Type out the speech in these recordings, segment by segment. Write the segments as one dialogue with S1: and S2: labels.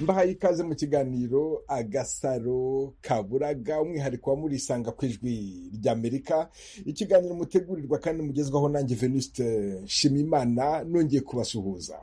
S1: mbahaye ikaze mu kiganiro agasaro kaburaga umwihariko wa murisanga ku ijwi ry'amerika ikiganiro mutegurirwa kandi mugezwaho nanjye venuste nshimimana nongeye kubasuhuza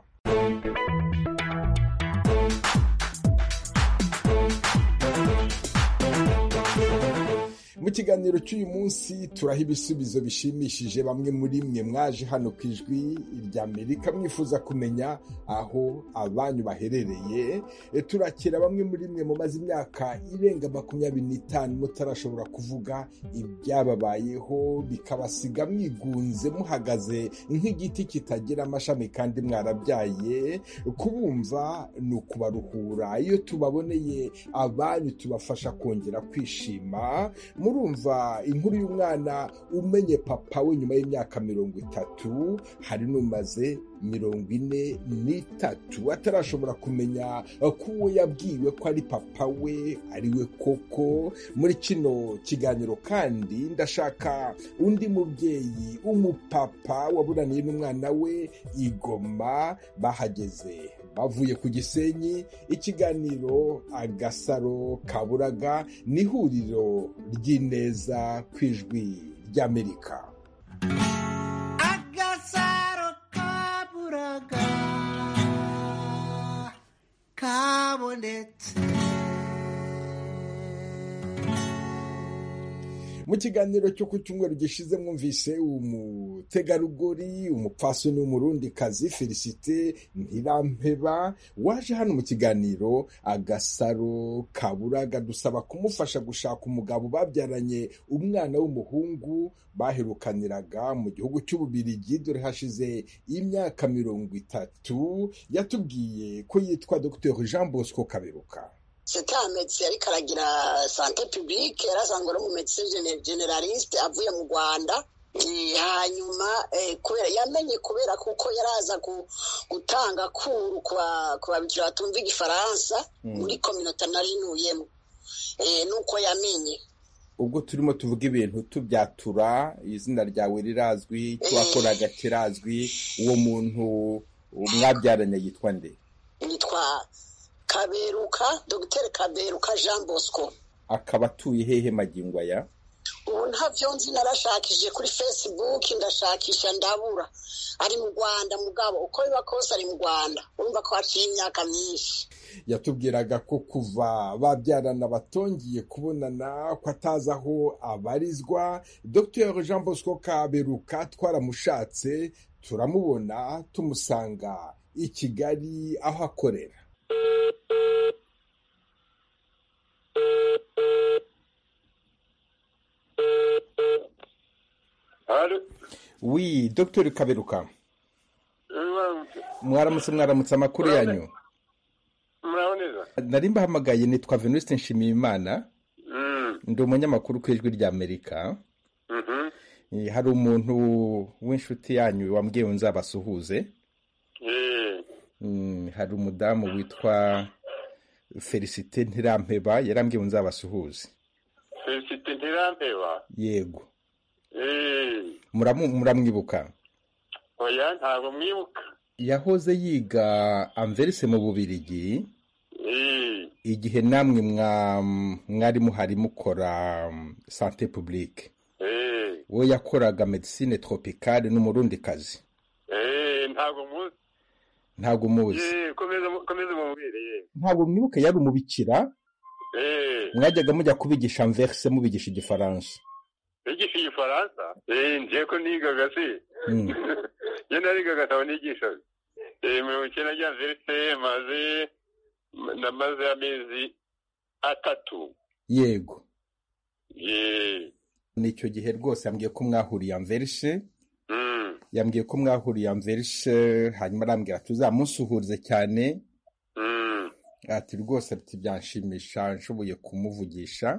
S1: mu kiganiro cy'uyu munsi turaha ibisubizo bishimishije bamwe muri mwe mwaje hano ku ijwi ry'amerika mwifuza kumenya aho abanyu baherereye turakira bamwe muri mwe mumaze imyaka irenga makumyabiri n'itanu mutarashobora kuvuga ibyababayeho bikabasiga mwigunze muhagaze nk'igiti kitagira amashami kandi mwarabyaye kubumva ni ukubaruhura iyo tubaboneye abanyu tubafasha kongera kwishima murumva inkuru y'umwana umenye papa we nyuma y'imyaka mirongo itatu hari n'umaze mirongo ine n'itatu atarashobora kumenya ko uwo yabwiwe ko ari papa we ari we koko muri kino kiganiro kandi ndashaka undi mubyeyi umupapa waburaniye n'umwana we igoma bahageze bavuye ku gisenyi ikiganiro agasaro kaburaga n'ihuriro ry'ineza ku ijwi ry'amerika
S2: agasaro kaburaga kabonetse
S1: mu kiganiro cyo ku cyumweru gishize mwumvise umutegarugori umupfasoni w'umurundikazi felicite ntirampeba waje hano mu kiganiro agasaro kaburaga dusaba kumufasha gushaka umugabo babyaranye umwana w'umuhungu baherukaniraga mu gihugu cy'ububirigi dore hashize imyaka mirongo itatu yatubwiye ko yitwa dr jean bosco kaberuka
S3: seta ametse ariko aragira sante pibike yarasanzwe ari umumetse generaliste avuye mu rwanda hanyuma kubera yamenye kubera kuko yaraza gutanga kuru ku babikira batumva igifaransa muri kominota narinuyemo nuko yamenye
S1: ubwo turimo tuvuga ibintu tubyatura izina ryawe rirazwi icyo wakoraga kirazwi uwo muntu mwabyaranye yitwa nde
S3: yitwa kaberuka dogiteri kaberuka jean bosco
S1: akaba atuye hehe magingo aya
S3: ubu ntabyo nzi narashakishije kuri facebook ndashakisha ndabura ari mu rwanda mugabo uko biba kose ari mu rwanda urumva ko haciye imyaka myinshi
S1: yatubwiraga ko kuva babyarana batongiye kubonana ko atazi aho abarizwa dr jean bosco kaberuka twaramushatse turamubona tumusanga i kigali aho akorera
S4: Allô
S1: wi dr kaberuka
S4: Mwaramutse.
S1: mwaramutse mwaramutse amakuru yanyu
S4: Muraho neza?
S1: nari mbahamagaye nitwa venuste nshimiyimana
S4: Mm.
S1: ndi umunyamakuru ku ijwi rya amerika
S4: Mhm.
S1: Eh, hari umuntu w'inshuti yanyu wambwiye ngo nzabasuhuze
S4: Eh.
S1: Mm, hari umudamu witwa felicite ntirampeba yarambwiye ngo nzabasuhuze
S4: Felicite ntirampeba.
S1: yego
S4: Eh.
S1: Muramu- muramwibuka
S4: Oya ntabwo mwibuka.
S1: yahoze yiga amverise mu bubirigi
S4: Eh.
S1: igihe namwe mwa- mwari muhari mukora mm, sante publique
S4: Eh.
S1: uwo yakoraga medisine tropicale n'umurundikazi
S4: Eh ntabwo muzi.
S1: ntabwo muzi
S4: Eh komeza mu- komeza mubwire. ye.
S1: ntabwo mwibuka yari umubikira
S4: Eh.
S1: mwajyaga mujya kubigisha amverise mubigisha igifaransa
S4: Yigisha igifaransa? Eh nje ko nigaga se.
S1: Mm.
S4: Yo narigaga ataba nigishaga. Eh mirongo icyenda rya verite maze namaze amezi atatu.
S1: yego
S4: Eh.
S1: nicyo gihe rwose yambwiye ko mwahuriye amverise
S4: Mm.
S1: yambwiye ko mwahuriye amverise hanyuma arambwira ati uzamusuhuze cyane
S4: Mm.
S1: ati rwose ati byanshimisha nshoboye kumuvugisha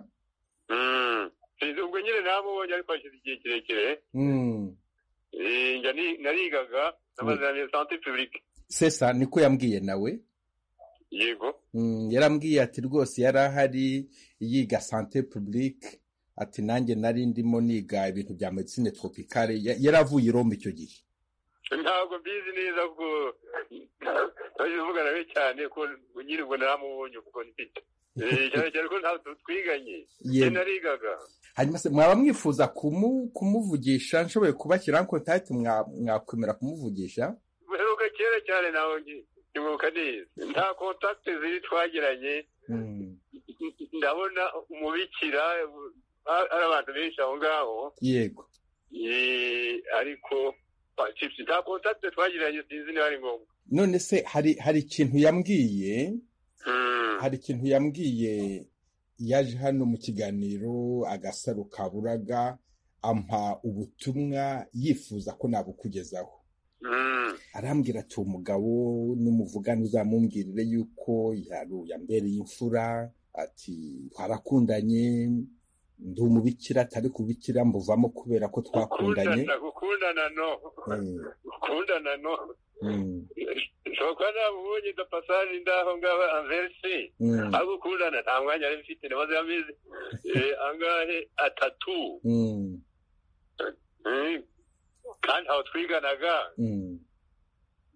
S4: Mm. Sinzi ubwo nyine namubonye ariko hashize igihe kirekire
S1: Mm.
S4: Eh, njya ni- narigaga namaze na mbere sante pibulike
S1: sesa niko yambwiye nawe
S4: yego
S1: Mm, yarambwiye ati rwose yari ahari yiga sante publique ati nanjye nari ndimo niga ibintu bya medicine tropicale Ya- yari avuye i roma icyo gihe
S4: ntabwo mbizi neza kuko twaje tuvugana we cyane ko nyirirwa namubonye kuko mfite Eh, cyane cyane ko ntabwo twiganye
S1: Yego.
S4: se narigaga
S1: hanyuma se mwaba mwifuza kumu- kumuvugisha nshoboye kubashyiraho kontakiti mwa- mwakwemera kumuvugisha
S4: mperuka kera cyane nawe ntimuka neza nta kontakiti ziri twagiranye
S1: Mm,
S4: ndabona umubikira a- ari abantu benshi aho ngaho
S1: yego
S4: Eh, ariko pa- si- nta kontakiti twagiranye sinzi niba ari ngombwa
S1: none se hari hari ikintu yambwiye
S4: Mm.
S1: hari ikintu yambwiye yaje hano mu kiganiro agasaro ka buraga ampa ubutumwa yifuza ko nabukugezaho
S4: Mm.
S1: arambwira ati umugabo n'umuvugano uzamumbwirire yuko yaruye ambereye imfura ati twarakundanye ndi umubikira atari kubikira mbuvamo kubera ko twakundanye
S4: gukundana gukundana no
S1: Mm,
S4: gukundana no
S1: mm,
S4: ushobora kuba namubonye da pasaje ndaho ngaho anverisi
S1: mm,
S4: aho gukundana nta mwanya yari mfite namaze amezi eh, angahe atatu
S1: mm,
S4: Mm. kandi aho twiganaga
S1: mm,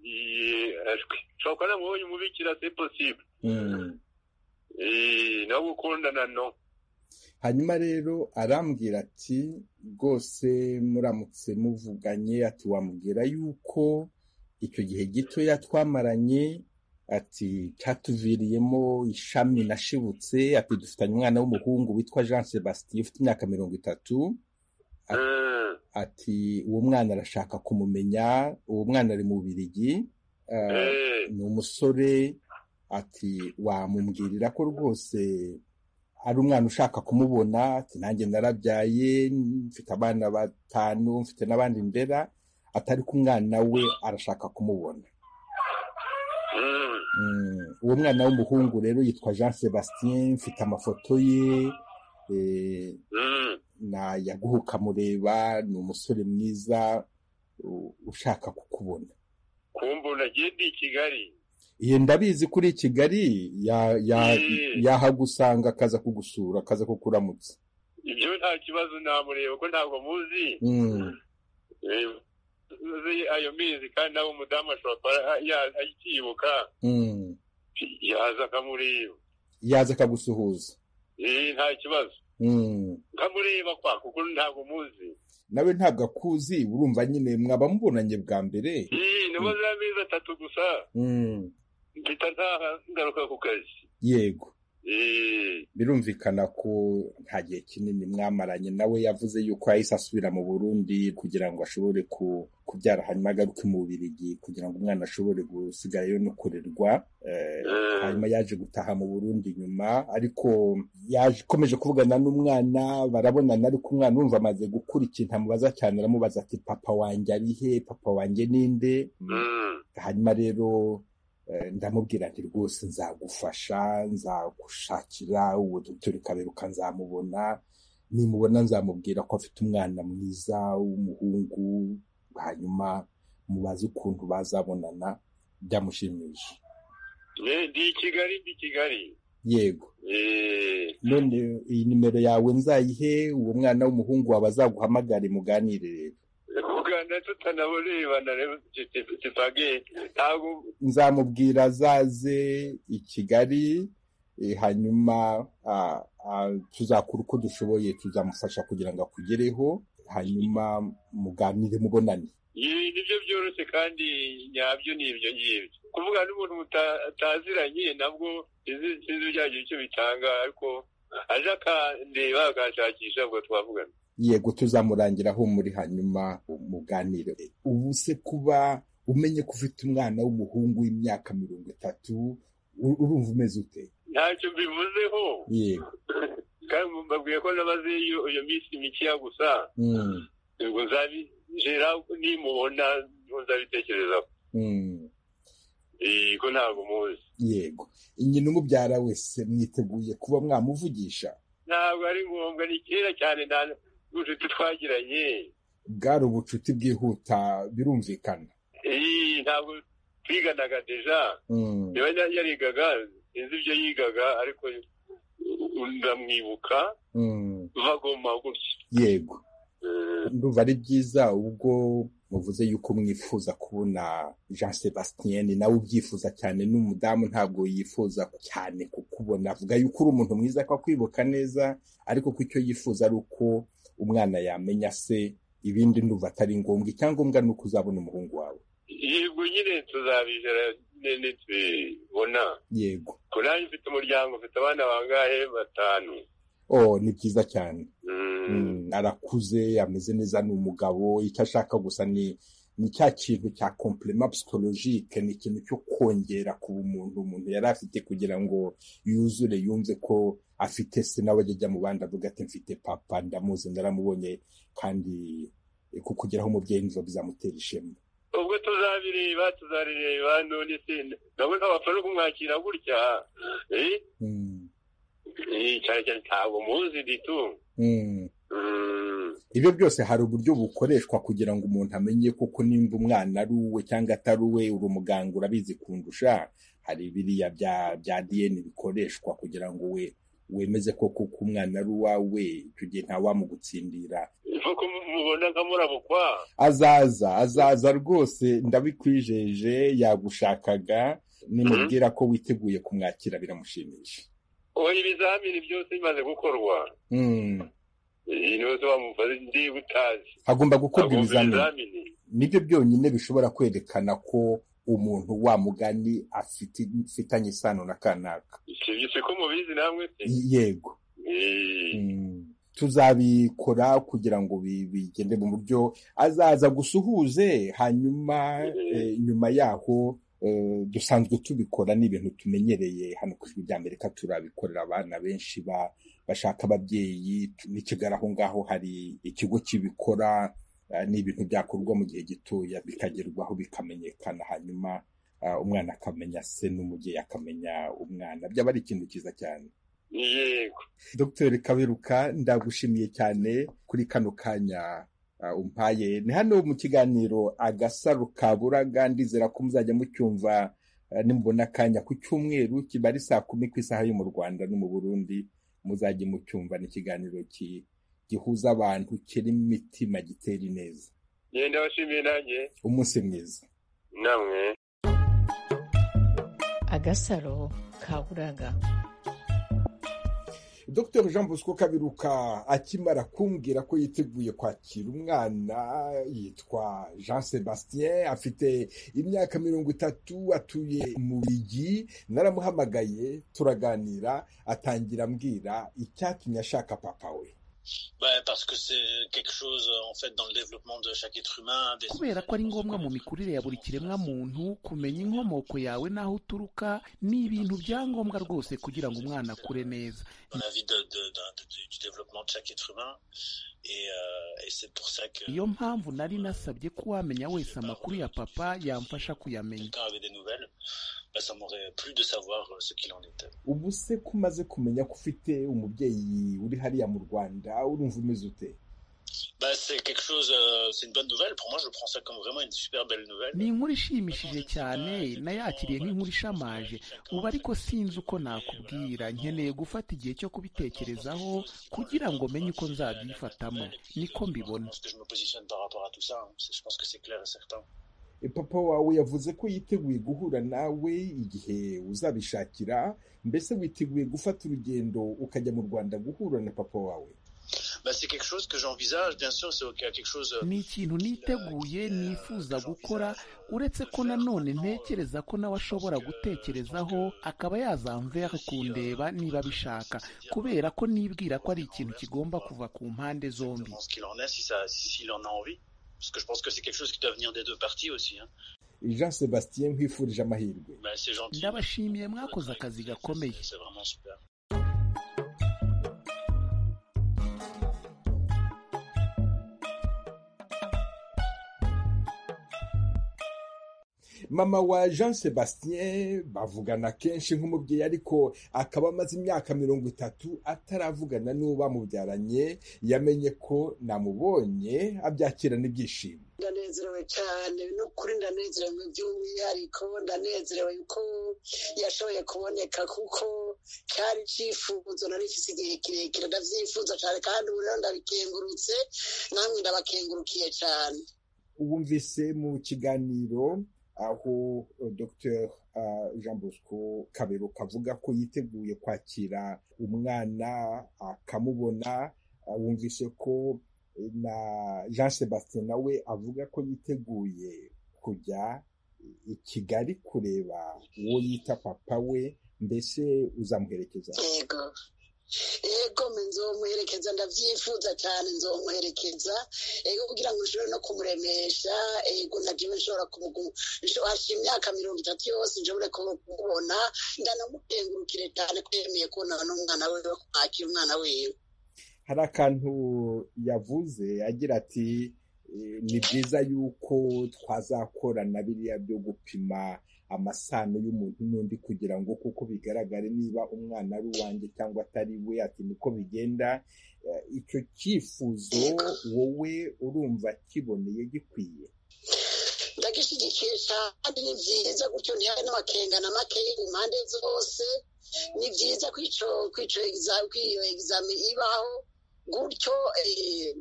S4: eh, ushobora kuba namubonye umubikira se posible
S1: mm.
S4: Eh, no gukundana no
S1: hanyuma rero arambwira ati rwose muramutse muvuganye ati wamubwira yuko icyo gihe gitoya twamaranye ati cyatuviriyemo ishami nashibutse ati dufitanye umwana w'umuhungu witwa jean sebastien ufite imyaka mirongo itatu
S4: Mm.
S1: ati uwo mwana arashaka kumumenya uwo mwana ari mu Bubiligi Ah,
S4: Eh,
S1: ni umusore ati wamumbwirira ko rwose ari umwana ushaka kumubona ati nanjye narabyaye mfite abana batanu mfite n'abandi ndera atari ko umwana we arashaka kumubona
S4: mm.
S1: Mm, uwo mwana w'umuhungu rero yitwa jean sebastien mfite amafoto ye eh,
S4: Mm.
S1: na yaguhuka mureba ni umusore mwiza u- ushaka kukubona
S4: kumbona genda i kigali
S1: Iyi ndabizi kuri i Kigali ya- ya-
S4: Mm.
S1: yahagusanga akaza kugusura akaza kukuramutsa
S4: ibyo nta kibazo namureba ko ntabwo muzi
S1: Mm,
S4: Eh, uzi ayo mezi kandi nawe umudamu ashobora kuba ya- akiyibuka
S1: mm.
S4: yaza akamureba
S1: yaza akagusuhuza
S4: Eh, nta kibazo
S1: Mm.
S4: nkamureba kwa kuko ntabwo muzi
S1: nawe ntabwo akuzi urumva nyine mwaba mubonanye bwa mbere
S4: Eh, namaze amezi atatu gusa
S1: Mm,
S4: mpita ntaha ngaruka ku kazi
S1: yego
S4: Eh,
S1: birumvikana ko nta gihe kinini mwamaranye nawe yavuze yuko yahise asubira mu burundi kugira ngo ashobore ku- kubyara hanyuma agaruke mu bubirigi kugira ngo umwana ashobore gusigarayo no kurerwa eh,
S4: eh,
S1: hanyuma yaje gutaha mu burundi nyuma ariko yaje akomeje kuvugana n'umwana barabonana ariko umwana wumva amaze gukura ikintu amubaza cyane aramubaza ati papa wanjye ari he papa wanjye ninde
S4: mm,
S1: hanyuma rero eh, ndamubwira nti rwose nzagufasha nzagushakira uwo dutore kaberuka nzamubona nimubona nzamubwira ko afite umwana mwiza w'umuhungu hanyuma mubaze ukuntu bazabonana byamushimisha
S4: eh, ndi i kigali ndi i kigali
S1: yego
S4: Eh,
S1: none iyi nimero yawe nzayihe uwo mwana w'umuhungu wawe azaguhamagare muganire rero
S4: kuganira tutanaborebana rero tipage ntabwo
S1: nzamubwira azaze i Kigali eh, hanyuma ah, ah, tuzakora uko dushoboye tuzamufasha kugira ngo akugereho hanyuma muganire mubonane
S4: Ibi nibyo byoroshye kandi nyabyo ni ibyo ngibyo kuvugana n'umuntu mutaziranye nabwo sinzi sinzi ibijyanye icyo bitanga ariko aje akandeba akashakisha ubwo twavugana
S1: yego tuzamurangira aho muri hanyuma muganire ubu se kuba umenye ko ufite umwana w'umuhungu w'imyaka mirongo itatu u- urumva umeze ute
S4: ntacyo mbivuzeho
S1: yego
S4: kandi mbabwiye ko nabaze iyo iyo minsi mikeya gusa
S1: Mm,
S4: ubwo nzabijera nimubona nzabitekerezaho
S1: mm.
S4: Eh, ko ntabwo muzi
S1: yego nyina umubyara wese mwiteguye kuba mwamuvugisha
S4: ntabwo ari ngombwa ni kera cyane nta n'ubucuti twagiranye
S1: bwari ubucuti bwihuta birumvikana
S4: Eh, ntabwo twiganaga deja
S1: Mm,
S4: niba yari yarigaga sinzi ibyo yigaga ariko ndamwibuka
S1: mm,
S4: bagoma gutya
S1: yego
S4: Eh,
S1: ndumva ari byiza ubwo muvuze yuko mwifuza kubona jean sebastien nawe ubyifuza cyane n'umudamu ntabwo yifuza cyane kukubona avuga yuko uri umuntu mwiza akakwibuka neza ariko ko icyo yifuza ari uko umwana yamenya se ibindi ndumva atari ngombwa icyangombwa ni uko uzabona umuhungu wawe
S4: yego nyine tuzabijera nyine tubibona
S1: yego
S4: kurangi mfite umuryango mfite abana bangahe batanu
S1: oh ni byiza cyane
S4: Mm.
S1: Mm, arakuze ameze neza ni umugabo icyo ashaka gusa ni ni cya kintu cya compliment psychologique ni ikintu cyo kongera ku bumuntu umuntu yari afite kugira ngo yuzure yumve ko afite se nawe ajya ajya mu bandi avuga ati mfite papa ndamuzi ndaramubonye kandi eh, kukugeraho umubyeyi nizo bizamutera ishema
S4: ubwo tuzabireba tuzabireba none se nabo ntabapfa no kumwakira gutya eh?
S1: Mm,
S4: Eh, cyane cyane ntabwo muzi ditu
S1: mm.
S4: Mm.
S1: ibyo byose hari uburyo bukoreshwa kugira ngo umuntu amenye koko nimba umwana ari uwe cyangwa atari uwe uri umuganga urabizi kundusha hari biriya bya bya diyeni bikoreshwa kugira ngo we wemeze koko ko umwana ari uwawe icyo gihe ntawamugutsindira
S4: nk'uko mubona nka murabukwa
S1: azaza azaza rwose ndabikwijeje yagushakaga nimubwira ko witeguye kumwakira biramushimisha
S4: oya ibizamini byose bimaze gukorwa
S1: Mm.
S4: iyi niyo bamubaza ndi butazi
S1: hagomba gukorwa
S4: Agomba
S1: ibizamini nibyo byonyine bishobora kwerekana ko umuntu wa mugani afite mfitanye isano na kanaka
S4: sibyo si ko mubizi namwe se
S1: yego
S4: Eh,
S1: Mm. tuzabikora kugira ngo bi- bigende mu buryo azaza gusuhuze hanyuma eh, nyuma yaho eh, dusanzwe tubikora ni ibintu tumenyereye hano ku ijwi ry'amerika turabikorera abana benshi ba- bashaka ababyeyi tu- n'ikigali aho ngaho hari ikigo kibikora eh, ni ibintu byakorwa mu gihe gitoya bikagerwaho bikamenyekana hanyuma ah, umwana akamenya se n'umubyeyi akamenya umwana byaba ari ikintu cyiza cyane
S4: yego
S1: Dr Kaberuka ndagushimiye cyane kuri kano kanya ah, umpaye ni hano mu kiganiro agasaro ka buraga ndizera ko muzajya mucyumva ah, nimubona akanya ku cyumweru kiba ari saa kumi ku isaha yo mu rwanda no mu burundi muzajye mucyumva ni ikiganiro ki- gihuza abantu kirimo imitima gitera ineza
S4: ngenda abashimiye nanjye
S1: umunsi mwiza
S4: namwe
S5: agasaro ka buraga
S1: Dr Jean Bosco Kabiruka akimara kumbwira ko yiteguye kwakira umwana yitwa Jean Sebastien afite imyaka mirongo itatu atuye mu bigi naramuhamagaye turaganira atangira ambwira icyatumye ashaka papa we
S6: Bah, parce que c'est quelque chose, euh, en fait, dans le développement de chaque être humain. Des...
S7: kubera ko ari ngombwa mu mikurire ya buri kiremwa muntu kumenya inkomoko yawe n'aho uturuka ni ibintu bya ngombwa rwose kugira ngo umwana akure neza
S6: Dans la vie de, de, de- de- du développement de chaque être humain. Et, euh, et c'est pour ça que
S7: niyo mpamvu nari nasabye ko uwamenya wese amakuru ya papa yamfasha kuyamenya
S6: quelqu'un avait des nouvelles, bah, ça m'aurait plu de savoir euh, ce qu'il en était.
S1: ubu se ko umaze kumenya ko ufite umubyeyi uri hariya mu Rwanda urumva umeze ute
S6: Bah, c'est quelque chose, euh, c'est une bonne nouvelle. Pour moi, je prends ça comme vraiment une super belle nouvelle.
S7: ni inkuru ishimishije cyane nayakiriye nk'inkuru ishamaje ubu ariko sinzi uko nakubwira nkeneye gufata igihe cyo kubitekerezaho kugira ngo menye uko nzabyifatamo niko
S6: Je
S7: mbibona
S6: pense que je me positionne par rapport à tout ça. hein. C'est- Je pense que c'est clair et certain.
S1: E, papa wawe yavuze ko yiteguye guhura nawe igihe uzabishakira mbese witeguye gufata urugendo ukajya mu rwanda guhura na papa wawe
S6: Bah, c'est quelque chose que j'envisage, bien sûr. C'est quelque chose. euh,
S7: ni ikintu niteguye nifuza gukora uretse ko nanone ntekereza ko nawe ashobora gutekerezaho akaba yazamvera kundeba niba abishaka kubera ko nibwira ko ari ikintu kigomba kuva ku mpande zombi
S6: Exactement ce qu'il en est, si ça, s'il en a envie. Parce que je pense que c'est quelque chose qui doit venir des deux parties aussi. Hein.
S1: jean sebastien nkwifurije amahirwe
S6: Bah, c'est gentil.
S7: ndabashimiye mwakoze akazi gakomeye
S6: C'est vraiment super.
S1: mama wa jean sebastien bavugana kenshi nk'umubyeyi ariko akaba amaze imyaka mirongo itatu ataravugana n'uwo bamubyaranye yamenye ko namubonye abyakirana ibyishimo
S3: ndanezerewe cyane ni ukuri ndanezerewe mu by'umwihariko ndanezerewe ko yashoboye kuboneka kuko cyari icyifuzo nari mfise igihe kirekire ndabyifuza cyane kandi ubu rero ndabikengurutse namwe ndabakengurukiye cyane
S1: wumvise mu kiganiro aho eh, Dr ah, Jean Bosco Kaberuka avuga ko yiteguye kwakira umwana akamubona ah, wumvise ko eh, na Jean Sebastien nawe avuga ko yiteguye kujya i Kigali kureba uwo yita papa we mbese uzamuherekeza
S3: yego yego mbe nzomuherekeza ndabyifuza cyane nzomuherekeza yego kugira ngo nshobore no kumuremesha yego na jewe nshobora kumugurisha imyaka mirongo itatu yose nshobore kumubona ndanamukengurukire cyane ko yemeye kubona n'umwana we wo kwakira umwana wiwe
S1: hari akantu yavuze agira ati "Eh, ni byiza yuko twazakorana biriya byo gupima amasano y'umuntu n'undi kugira ngo kuko bigaragare niba umwana ari uwanjye cyangwa atari we ati niko bigenda Eh, icyo cyifuzo wowe urumva kiboneye gikwiye
S3: ndagishyigikiye cyane ni byiza gutyo ntihabe n'amakenga na makeya mu mpande zose ni byiza ko ico- ko ico exa- ko iyo egizame ibaho gutyo eh,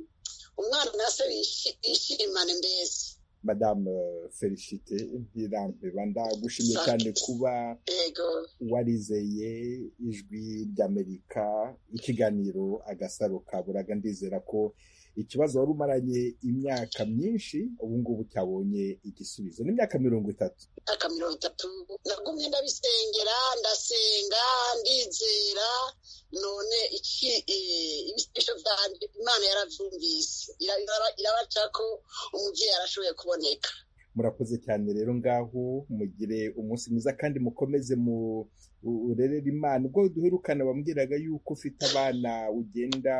S3: umwana na se bishi- bishimane mbese
S1: madamu felicite ntirambeba ndagushimye cyane kuba
S3: yego
S1: warizeye ijwi ry'amerika ikiganiro agasaro kaburaga ndizera ko ikibazo wari umaranye imyaka myinshi ubu ngubu cyabonye igisubizo ni imyaka mirongo itatu
S3: imyaka mirongo itatu nagumye ndabisengera ndasenga ndizera none iki eh, ibisisho byanje imana yarabyumvise Ira- iraba- irabaca ko umubyeyi arashoboye kuboneka
S1: murakoze cyane rero ngaho mugire umunsi mwiza kandi mukomeze mu urerera imana ubwo duherukana wambwiraga yuko ufite abana ugenda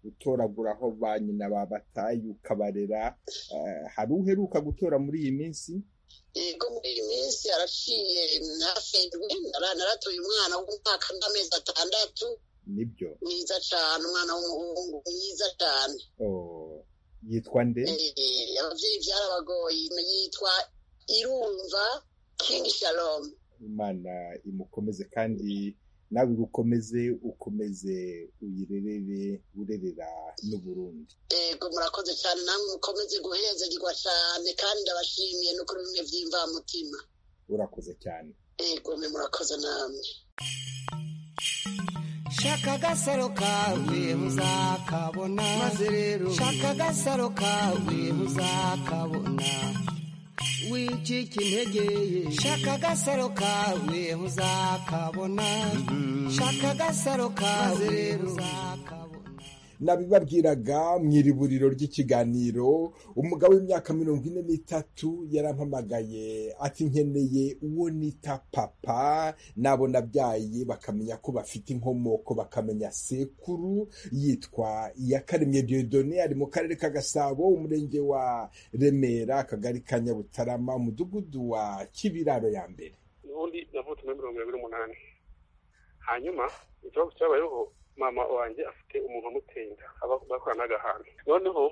S1: utoragura aho ba nyina babataye ukabarera Eh, hari uheruka gutora muri iyi minsi
S3: yego muri iyi minsi araciye hafi indwi Nara- naratoye umwana w'umwaka n'amezi atandatu
S1: nibyo
S3: mwiza cyane umwana w'umuhungu mwiza cyane
S1: Oh, yitwa nde
S3: Eh, ababyeyi byarabagoye yitwa irumva kingi shalom
S1: imana imukomeze kandi nawe igukomeze ukomeze uyirerere urerera n'uburundi
S3: yego murakoze cyane namwe mukomeze guhezagirwa cyane kandi ndabashimiye no kuri bimwe by'imvamutima
S1: urakoze cyane
S3: yego mwe murakoze namwe
S2: shaka agasaro kawe muzakabona maze rero shaka agasaro kawe muzakabona wicika intege shaka agasaro kawe muzakabona shaka agasaro kawe muzakabona
S1: nabibabwiraga mu iriburiro ry'ikiganiro umugabo w'imyaka mirongo ine n'itatu yarampamagaye ati nkeneye uwo nita papa nabo nabyaye bakamenya ko bafite inkomoko bakamenya sekuru yitwa iyakaremye diodone ari mu karere ka gasabo umurenge wa remera akagari ka nyabutarama umudugudu wa kibiraro ya mbere
S8: ubundi navutse muri mirongo irindwi n'umunani hanyuma ikibazo cyabayeho mama wanjye afite umuntu amuteye inda aba- bakorana n'agahanga noneho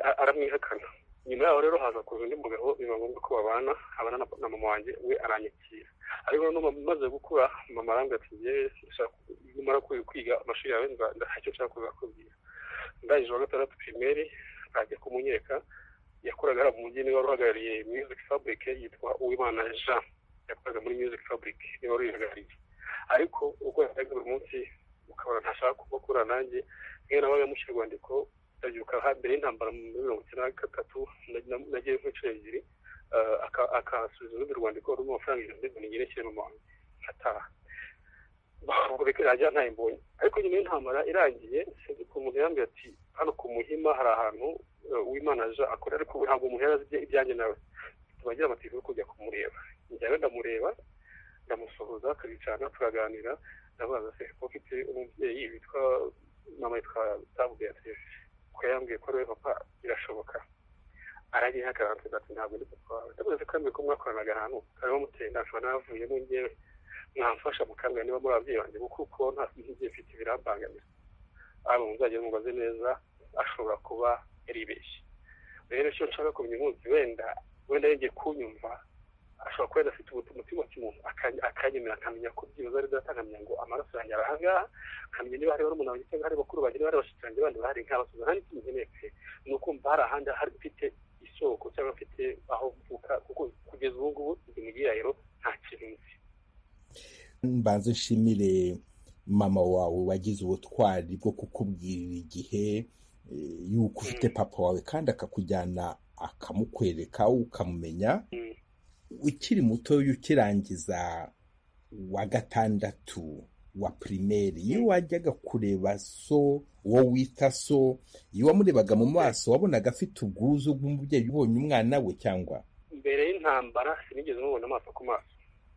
S8: a- aramwihakana nyuma yaho rero haza kuza undi mugabo biba ngombwa ko babana abana na- na mama wanjye we aranyakira ariko noneho mama maze gukura mama arambwira ati yewe ndashaka nimara kwi- kwiga amashuri yawe nza- nda- hari icyo nshaka kuzakubwira ndangije uwa gatandatu pirimeri ajya kumunyereka yakoraga ari mu mujyi niwe wari uhagarariye music fabric yitwa uwimana jean yakoraga muri music fabric niba ruyihagarariye ariko uko yakoraga buri munsi ukabona ntashaka kubakura nanjye niyo nabaga mushyira urwandiko ndabyuka ha- mbere y'intambara muri mirongo icyenda na gatatu na- na- nagiye nk'inshuro ebyiri eh, aka- akasubiza urundi rwandiko rurimo amafaranga igihumbi n'ijana ngerekeye mu mahanga nkataha rajya mbonye ariko nyuma y'intambara irangiye sinzi ko umuntu yambwiye ati hano ku muhima hari ahantu eh, uwimana aje akora ariko we ntabwo umuntu yari azi ibya- ibyanjye nawe tubagira amategeko yo kujya kumureba njyawe ndamureba ndamusuhuza turicarana turaganira ndabaza se ko mfite umubyeyi witwa mama yitwa tabu beatrice ko yambwiye ko ari we papa birashoboka aranyihagarara nsiga ati ntabwo ndi papa wawe ndabaza se ko yambwiye ko mwakoranaga ahantu kariho muteye inda nshobora n'avuyemo njyewe mwamfasha mukambwira niba muri ababyeyi banjye kuko kuko nta mubyeyi mfite birambangamira haba muzajya mubaze neza ashobora kuba yaribeshye rero icyo nshaka kumenya umunsi wenda wenda yongeye kunyumva ashobora kuba yari afite ubutu- umutima cy'umuntu aka- akanyemera akamenya ko byibuze ari data akamenya ngo amaraso yanjye ari ahangaha akamenya niba hari barumuna banjye cyangwa hari bakuru banjye niba hari bashiki banjye bandi bahari nkabasubiza nta n'ikindi nkeneye pe ni uko hari ahandi hari ufite isoko cyangwa afite aho mvuka kuko kugeza ubu ngubu imigirayiro nta kintu nzi
S1: mbanze nshimire mama wawe wagize ubutwari bwo kukubwirira igihe eh, yuko ufite papa wawe kandi akakujyana akamukwereka ukamumenya
S8: Mm.
S1: ukiri muto ukirangiza wa gatandatu wa primaire iyo wajyaga kureba so uwo wita so iyo wamurebaga mu maso wabonaga afite ubwuzu bw'umubyeyi ubonye umwana we cyangwa
S8: mbere y'intambara sinigeze mubona amaso ku maso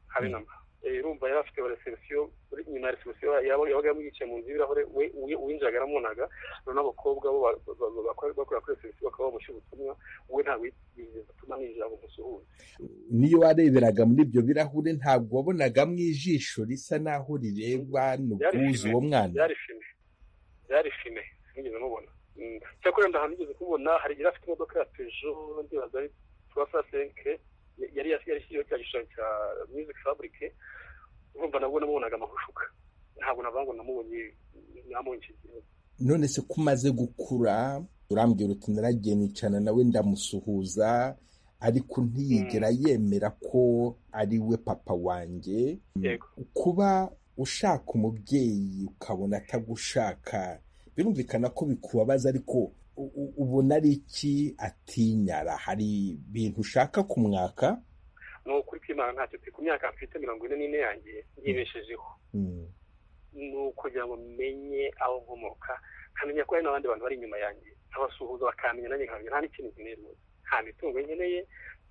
S8: habe na mba Eh, urumva yari afite reserisiyo uri inyuma ya reserisiyo yaba- yabaga yamwicaye mu nzu y'ibirahure we- we- uwinjiraga aramubonaga noneho abakobwa bo ba- ba- ba- bakora bakora kuri reserisiyo bakaba bamusha ubutumwa we ntabwo yigeze atuma ninjira ngo musuhuze
S1: niyo wareberaga muri ibyo birahure ntabwo wabonagamo ijisho risa naho rireba n'ubwuzu uwo mwana
S8: byari fime byari fime sinigeze mubona Mm. cyakora ndahantu nigeze kumubona hari igihe yari afite imodoka ya pejo ndibaza ari turafasenke yari yashyizeho cya gishushanyo cya music fabric urumva nabwo namubonaga amahushuka ntabwo navuga ngo namubonye namunshigiye
S1: none se ko umaze gukura urambwira uti naragiye nicana nawe ndamusuhuza ariko ntiyigera yemera ko ari we papa wanjye
S8: yego
S1: kuba ushaka umubyeyi ukabona atagushaka birumvikana ko bikubabaza ariko u- u- ubona ari iki atinyara hari ibintu ushaka kumwaka
S8: ni ukuri kw'imana ntacyo pe ku myaka mfite mirongo ine n'ine yanjye yibeshejeho
S1: Mm.
S8: ni ukugira ngo menye aho nkomoka nkamenya ko hari n'abandi bantu bari inyuma yanjye nkabasuhuza bakamenya nanjye nkamenya nta n'ikintu nkeneye rwose nta mitungo nkeneye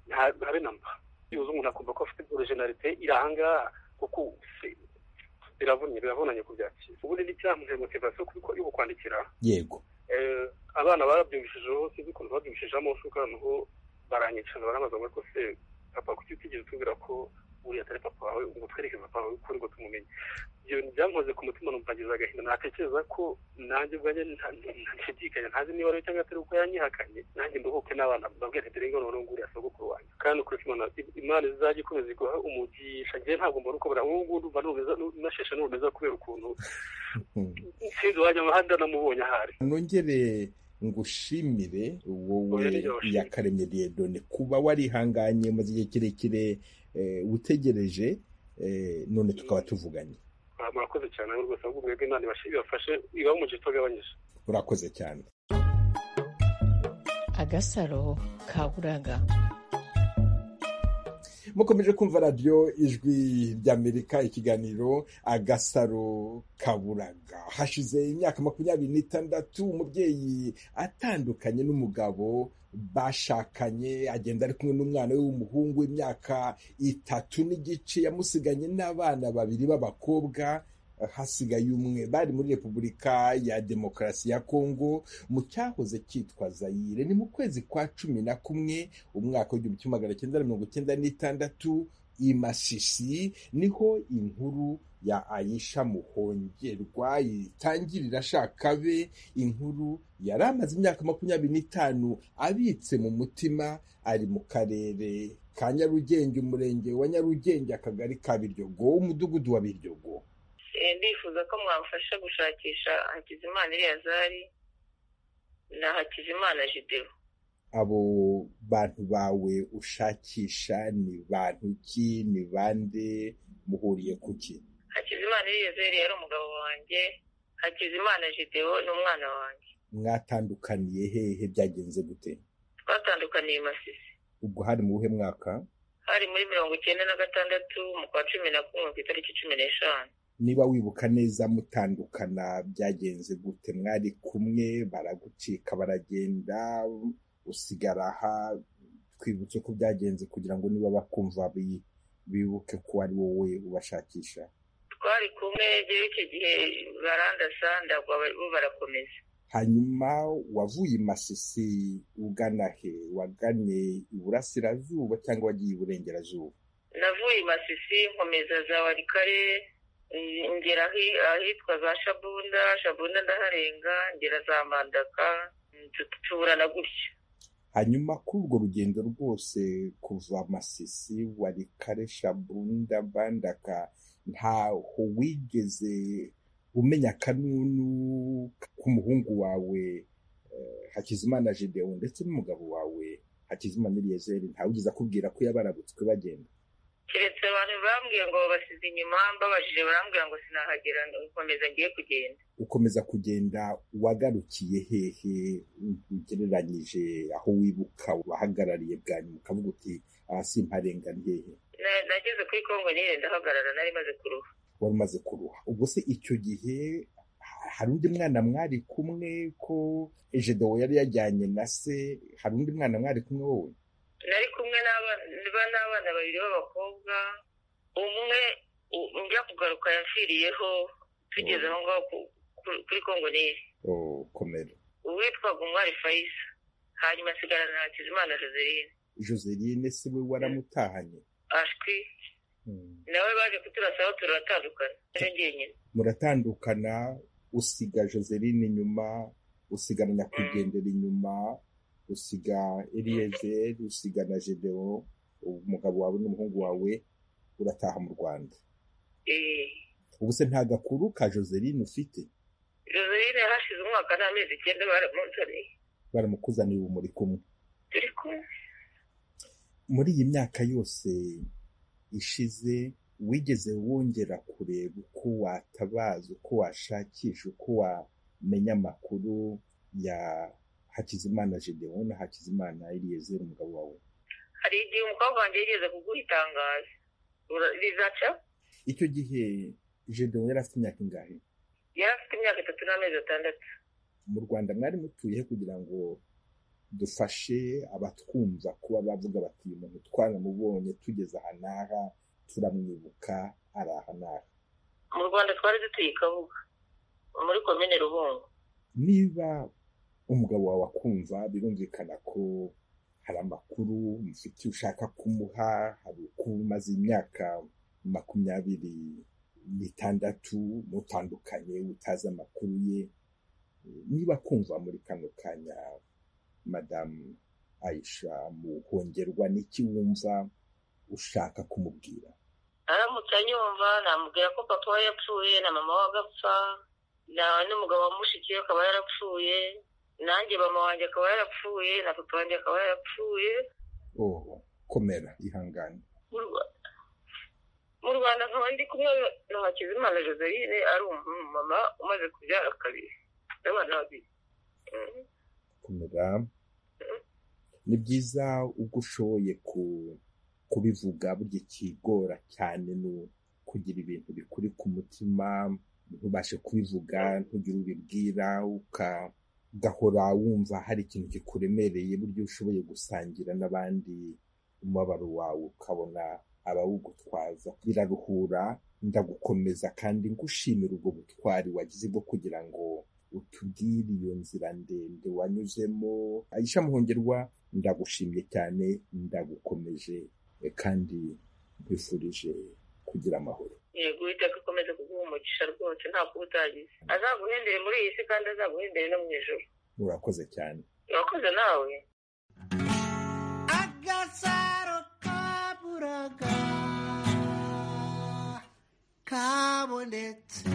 S8: nta habe na mba byibuze umuntu akumva ko afite orojinarite iri ahangaha kuko se- biravunnye biravunanye kubyakira ubundi n'icyamuhe motivasiyo kuko yo kukwandikira
S1: yego
S8: Eh, abana barabyumvishijeho sinzi ukuntu babyumvishijemo nshuka noneho baranyicara barambaza ngo ariko se papa kuki utigeze utubwira ko uriya atari papa wawe ngo twereke papa wawe ukuri ngo tumumenye ibyo byankoze ku mutima numva ngize agahinda natekereza ko nanjye ubwanjye nta- nta- ntashidikanya ntazi niba ari we cyangwa atari uko yanyihakanye nanjye mbuhuke n'abana babwire ati dore noneho nguriya sogokuru wanjye kandi ukuri ko imana imana izajya ikomeza iguha umugisha njyewe ntabwo mbona uko buriya ngubu ndumva nubeza nasheshe nubeza kubera ukuntu
S1: Mm.
S8: sinzi uwajya ahandi namubonye ahari
S1: nongere ngushimire wowe
S8: Oya, ni yo shimwe.
S1: yakaremye diyedone kuba warihanganye maze igihe kirekire eh, utegereje eh, none tukaba tuvuganye
S8: Ah, murakoze cyane ahubwo rwose ahubwo mwebwe imana ibashe- ibafashe ibahe umugisha utagabanyije
S1: urakoze cyane
S5: agasaro kaburaga
S1: mukomeje kumva radiyo ijwi ry'amerika ikiganiro agasaro kaburaga hashize imyaka makumyabiri n'itandatu umubyeyi atandukanye n'umugabo bashakanye agenda ari kumwe n'umwana we w'umuhungu w'imyaka itatu n'igice yamusiganye n'abana babiri b'abakobwa hasigaye umwe bari muri repubulika ya demokarasi ya kongo mu cyahoze cyitwa zayire ni mu kwezi kwa cumi na kumwe umwaka w'igihumbi kimwe magana cyenda na mirongo icyenda n'itandatu i masisi niho inkuru ya ayisha muhongerwa itangirira ashaka be inkuru yari amaze imyaka makumyabiri n'itanu abitse mu mutima ari mu karere ka nyarugenge umurenge wa nyarugenge akagari ka biryogo umudugudu wa biryogo
S9: Eh, ndifuza ko mwamfasha gushakisha hakizimana eleyazari na hakizimana jideo
S1: abo bantu bawe ushakisha ni bantu ki ni bande muhuriye ku ki
S9: hakizimana eleyazari yari umugabo wanjye hakizimana jideo ni umwana wanjye
S1: mwatandukaniye hehe byagenze gute
S9: twatandukaniye i masisi
S1: ubwo hari mu buhe mwaka
S9: hari muri mirongo icyenda na gatandatu mu kwa cumi na kumwe ku itariki cumi n'eshanu
S1: niba wibuka neza mutandukana byagenze gute mwari kumwe baragucika baragenda usigara aha twibutse ko byagenze kugira ngo niba bakumva bi- bibuke ko ari wowe ubashakisha
S9: twari kumwe rero icyo gihe barandasa ndagwa bari- bo barakomeza
S1: hanyuma wavuye i masisi ugana he waganye iburasirazuba cyangwa wagiye iburengerazuba
S9: navuye i masisi nkomeza za warikare mm, ngera ahi- ahitwa za shabunda shabunda ndaharenga ngera za mandaka mm, tu- tuburana gutya
S1: hanyuma kuri urwo rugendo rwose kuva masisi wari kare shabunda bandaka ntaho wigeze umenya akanunu k'umuhungu wawe hakizimana Gedeon ndetse n'umugabo wawe hakizimana Eliezer ntawugize akubwira ko yabarabutswe bagenda
S9: keretse abantu bambwiye ngo basize inyuma mbabajije barambwira ngo sinahagera nkomeza ngiye kugenda
S1: ukomeza kugenda wagarukiye hehe ugereranyije aho wibuka wahagarariye bwa nyuma ukavuga uti aha simparengane hehe
S9: Na- nageze kuri kongo nyine ndahagarara nari maze kuruha
S1: wari umaze kuruha ubwo se icyo gihe ha- hari undi mwana mwari kumwe ko ejedowo yari yajyanye na se hari undi mwana mwari kumwe wowe
S9: nari kumwe n'abana ba- n'abana babiri b'abakobwa umwe u- njya kugaruka yapfiriyeho tugeze aho ngaho ku- ku- kuri kongo nyine
S1: Oh, komera
S9: uwitwaga umwari fayisa hanyuma asigarana na hakizimana joseline
S1: joseline se we waramutahanye
S9: ashwi
S1: Mm.
S9: nawe baje kuturasa aho turatandukana naje njyenyine
S1: muratandukana usiga joseline inyuma usigana nyakwigendera inyuma usiga eliezer usiga na gedewo umugabo wawe n'umuhungu wawe urataha mu rwanda
S9: Eh,
S1: ubu se nta gakuru ka joseline ufite
S9: joseline hashize umwaka n'amezi icyenda baramunzaniye
S1: baramukuzaniye ubu muri kumwe
S9: turi kumwe
S1: muri iyi myaka yose ishize wigeze wongera kureba uko watabaza uko washakisha uko wamenya amakuru ya hakizimana gedeon na hakizimana eliezer umugabo wawe
S9: hari igihe umukobwa wanjye yigeze kuguha itangazo Ura- rizaca
S1: icyo gihe gedeon yari afite imyaka ingahe
S9: yari afite imyaka itatu n'amezi atandatu
S1: mu rwanda mwari mutuye he kugira ngo dufashe abatwumva kuba bavuga bati uyu muntu twaramubonye tugeze aha n'aha turamwibuka ari aha n'aha
S9: mu rwanda twari dutuye i kabuga muri komine rubungo
S1: niba umugabo wawe akumva birumvikana ko hari amakuru mufite ushaka kumuha hari uko umaze imyaka makumyabiri n'itandatu mutandukanye utazi amakuru ye niba kumva muri kano kanya madamu ayisha muhongerwa n'iki wumva ushaka kumubwira
S9: aramutse anyumva namubwira ko papa we yapfuye na mama we agapfa na- n'umugabo wa mushiki we akaba yarapfuye nanjye mama wanjye akaba yarapfuye na papa wanjye akaba yarapfuye
S1: oh komera ihangane
S9: mu Rwa- mu rwanda nkaba ndi kumwe na hakizimana joseline ari umumama umaze kubyara kabiri n'abana babiri Mm.
S1: kumera ni byiza ubwo ushoboye ku- kubivuga burya ikigora cyane ni kugira ibintu bikuri ku mutima ntubashe kubivuga ntugire ubibwira uka- ugahora wumva hari ikintu kikuremereye burya iyo ushoboye gusangira n'abandi umubabaro wawe ukabona abawugutwaza biraruhura ndagukomeza kandi ngushimira ubwo butwari wagize bwo kugira ngo utubwire iyo nzira ndende wanyuzemo ayisha muhongerwa ndagushimye cyane ndagukomeje eh, kandi nkwifurije kugira amahoro
S9: yego uwiteka akomeza kuguha umugisha rwose nta kuwutagize azaguhendere muri iyi si kandi azaguhendere no mu ijoro
S1: murakoze cyane
S9: urakoze nawe
S10: agasaro kaburaga kabonetse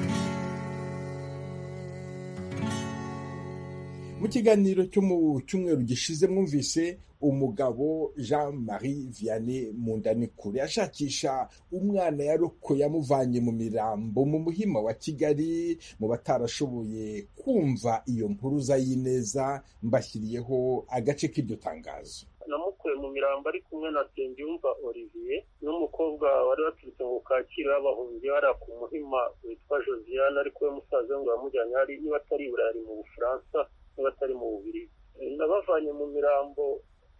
S1: mu kiganiro cyo mu cyumweru gishize mwumvise umugabo jean marie vianney mundanikure ashakisha umwana yarokoye amuvanye mu mirambo mu muhima wa kigali mu batarashoboye kumva iyo mpuruza y'ineza mbashyiriyeho agace k'iryo tangazo
S11: namukuye mu mirambo ari kumwe na Nsengiyumva Olivier n'umukobwa wari waturutse mu Kacyiru y'abahungiye hariya ku muhima witwa Josiane ariko we musaza we ngo yamujyanye hari niba atari i Burayi ari mu Bufaransa niba atari mu Bubiligi nabavanye mu mirambo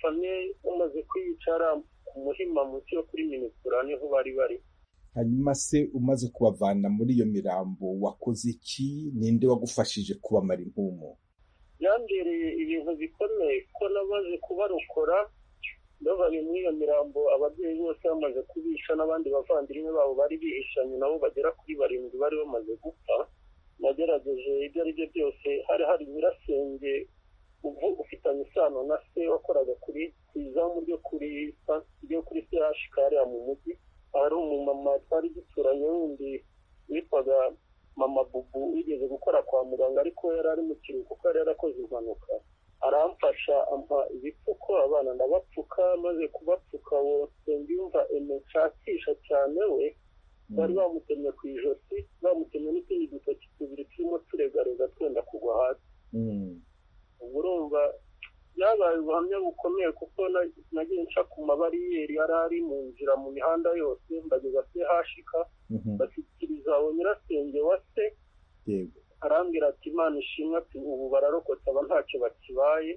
S11: bamwe bamaze kwicara ku muhima munsi yo kuri minikura niho bari bari
S1: hanyuma se umaze kubavana muri iyo mirambo wakoze iki ninde wagufashije kubamara impumu
S11: yambereye ibintu bikomeye ko namaze kubarokora bavanye muri iyo mirambo ababyeyi bose bamaze kubisha n'abandi bavandimwe babo bari bihishanye nabo bagera kuri barindwi bari bamaze gupfa nagerageje ibyo ari byo byose hari hari nyirasenge ubu- ufitanye isano na se wakoraga kuri ku izamu ryo kuri sa- ryo kuri chk hariya mu mujyi hari umumama twari duturanye wundi witwaga mama bubu wigeze gukora kwa muganga ariko we yari ari mu kiruhuko kuko yari yarakoze impanuka
S12: aramfasha ampa ibipfuko abana ndabapfuka maze kubapfuka bose mbyumva nshakisha cyane we bari bamutemye ku ijosi bamutemye n'utundi dutoki tubiri turimo turegarega twenda kugwa hasi ubwo urumva byabaye ubuhamya bukomeye kuko nagiye nca ku mabariyeri yari ari mu nzira mu mihanda yose mbageza se hashika bashyikiriza uwo nyirasenge wa se arambwira ati imana ishimwe ati ubu bararokotse aba ntacyo bakibaye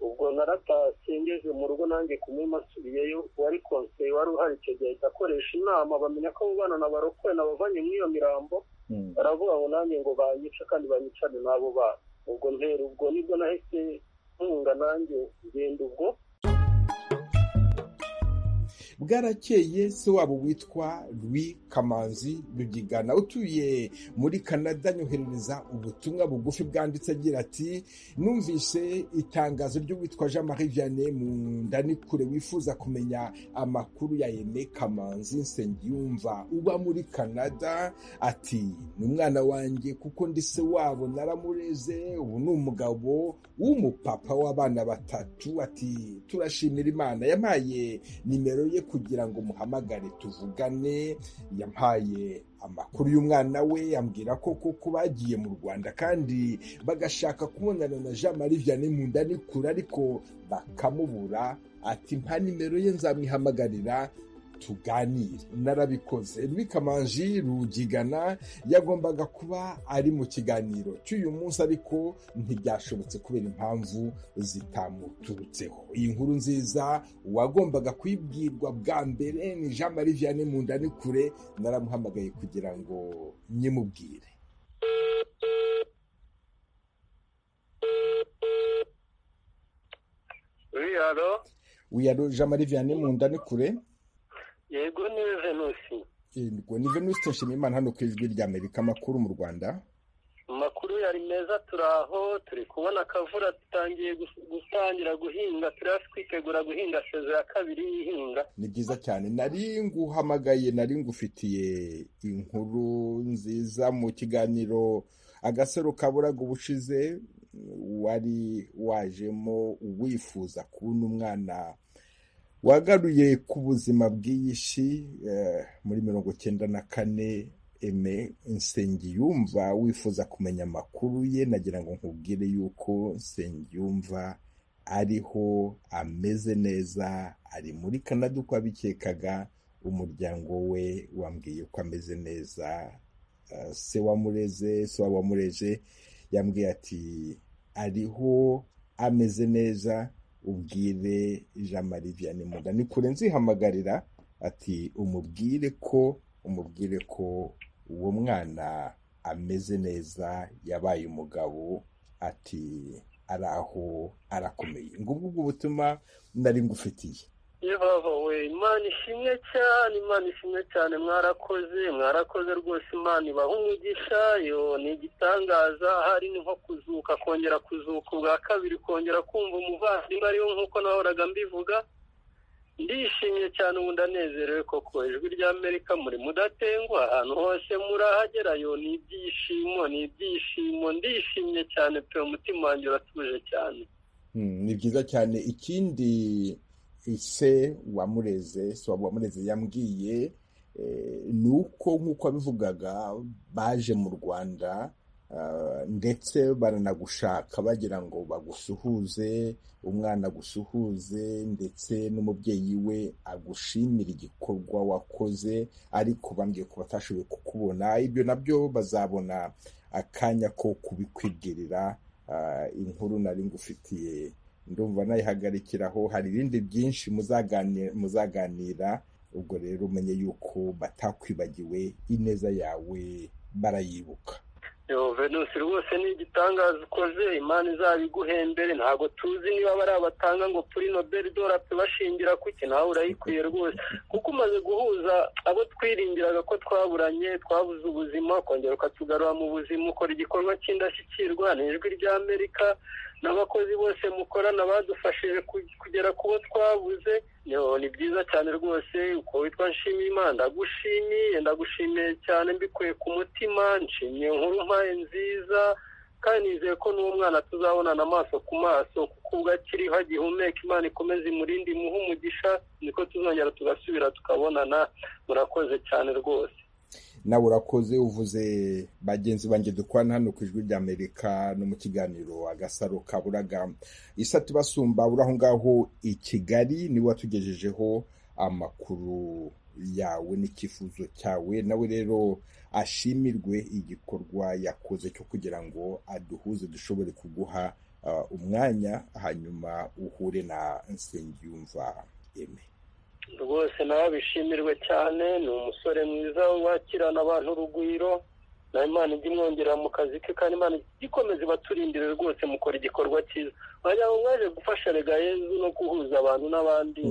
S12: ubwo naratashye ngeze mu rugo nanjye kumwima nsubiyeyo wari konseye wari uhari icyo gihe ahita akoresha inama bamenya ko abo bana nabarokoye nabavanye muri iyo mirambo baravuga ngo nanjye ngo banyica kandi banyicane n'abo bana ubwo ntera ubwo nibwo nahise ntunga nanjye ngenda ubwo
S1: bwarakeye se wabo witwa Louis kamanzi rugigana utuye muri canada nyoherereza ubutumwa bugufi bwanditse agira ati numvise itangazo ry'uwitwa jean marie vianney mu ndanikure wifuza kumenya amakuru ya yene kamanzi nsengiyumva uba muri canada ati ni umwana wanjye kuko ndi se wabo naramureze ubu ni umugabo w'umupapa w'abana batatu ati turashimira imana yampaye nimero ye kugira ngo muhamagare tuvugane yampaye amakuru y'umwana we yambwira ko koko bagiye mu rwanda kandi bagashaka kubonana na jean marie vianney mu nda nikure ariko bakamubura ati nta nimero ye nzamwihamagarira tuganire narabikoze rwikamanji rugigana yagombaga kuba ari mu kiganiro cy'uyu munsi ariko ntibyashobotse kubera impamvu zitamuturutseho iyi nkuru nziza uwagombaga kuyibwirwa bwa mbere ni jean marie vianney mu ni kure naramuhamagaye kugira ngo nyimubwire
S8: wiyaro
S1: wiyaro jean marie vianney mu ni kure
S12: yego ni venusi
S1: yego ni venusi nshimiyimana hano ku ijwi rya amerika amakuru mu rwanda
S12: amakuru yari meza turaho turi kubona akavura dutangiye gutangira guhinga turi hafi kwitegura guhinga sezo ya kabiri y'ihinga
S1: ni byiza cyane nari nguhamagaye nari ngufitiye inkuru nziza mu kiganiro agasaro kaburaga ubushize wari wajemo wifuza kubona umwana wagaruye ku buzima bw'iyishi muri mirongo cyenda na kane eme nsengiyumva wifuza kumenya amakuru ye nagira ngo nkubwire yuko nsengiyumva ariho ameze neza ari muri Canada uko abikekaga umuryango we wambwiye ko ameze neza se wamureze se wabamureje yambwiye ati ariho ameze neza ubwire jean marie vianney munda ni kure nzihamagarira ati umubwire ko umubwire ko uwo mwana ameze neza yabaye umugabo ati ari aho arakomeye ngubwo ubwo butuma nari ngufitiye
S12: yebaho we imana ishimwe cyane imana ishimwe cyane mwarakoze mwarakoze rwose imana ibaha umugisha yo ni igitangaza hari ni nko kuzuka kongera kuzuka ubwa kabiri kongera kumva umuvandimwe ariyo nk'uko nahoraga mbivuga ndishimye cyane ubu ndanezerewe koko ijwi ry'amerika muri mudatengwa ahantu hose murahagerayo ni ibyishimo ni ibyishimo ndishimye cyane pe umutima wanjye uratuje cyane
S1: ni byiza cyane ikindi ise wamureze se wamureze yambwiye ni uko nk'uko abivugaga baje mu rwanda ndetse baranagushaka bagira ngo bagusuhuze umwana agusuhuze ndetse n'umubyeyi we agushimira igikorwa wakoze ariko bambwiye ko batashoboye kukubona ibyo nabyo bazabona akanya ko kubikwibwirira inkuru nari ngufitiye ndumva nayihagarikiraho hari ibindi byinshi muzaganira ubwo rero umenye yuko batakwibagiwe ineza yawe barayibuka
S12: venusi rwose ni igitangaza ukoze imana izabiguhembere ntabwo tuzi niba bari abatanga ngo turi nobel pe bashingira kuki nawe urayikwiye rwose kuko umaze guhuza abo twiringiraga ko twaburanye twabuze ubuzima ukongera ukatugarura mu buzima ukora igikorwa cy'indashyikirwa ni ijwi ry'amerika n'abakozi bose mukorana badufashije kugera ku bo twabuze ni byiza cyane rwose uko witwa nshimiyimana ndagushimiye ndagushimiye cyane mbikuye ku mutima nshimiye nkuru mpaye nziza kandi nizeye ko n'uwo mwana tuzabonana amaso ku maso kuko ubwo akiriho agihumeka imana ikomeze imurinde imuhe umugisha niko tuzongera tugasubira tukabonana murakoze cyane rwose
S1: nawe urakoze uvuze bagenzi banjye dukorana hano ku ijwi ry'amerika no mu kiganiro agasaro kaburaga isa tubasumba uri aho ngaho i kigali niwe watugejejeho amakuru yawe n'icyifuzo cyawe nawe rero ashimirwe igikorwa yakoze cyo kugira ngo aduhuze dushobore kuguha uh, umwanya hanyuma uhure na nsengiyumva eme
S12: rwose nawe abishimirwe cyane ni umusore mwiza wakirana abantu urugwiro na imana ijya imwongera mu kazi ke kandi imana ikomeze ibaturindire rwose mukora igikorwa cyiza wagira ngo mwaje gufasha rega yezu no guhuza abantu n'abandi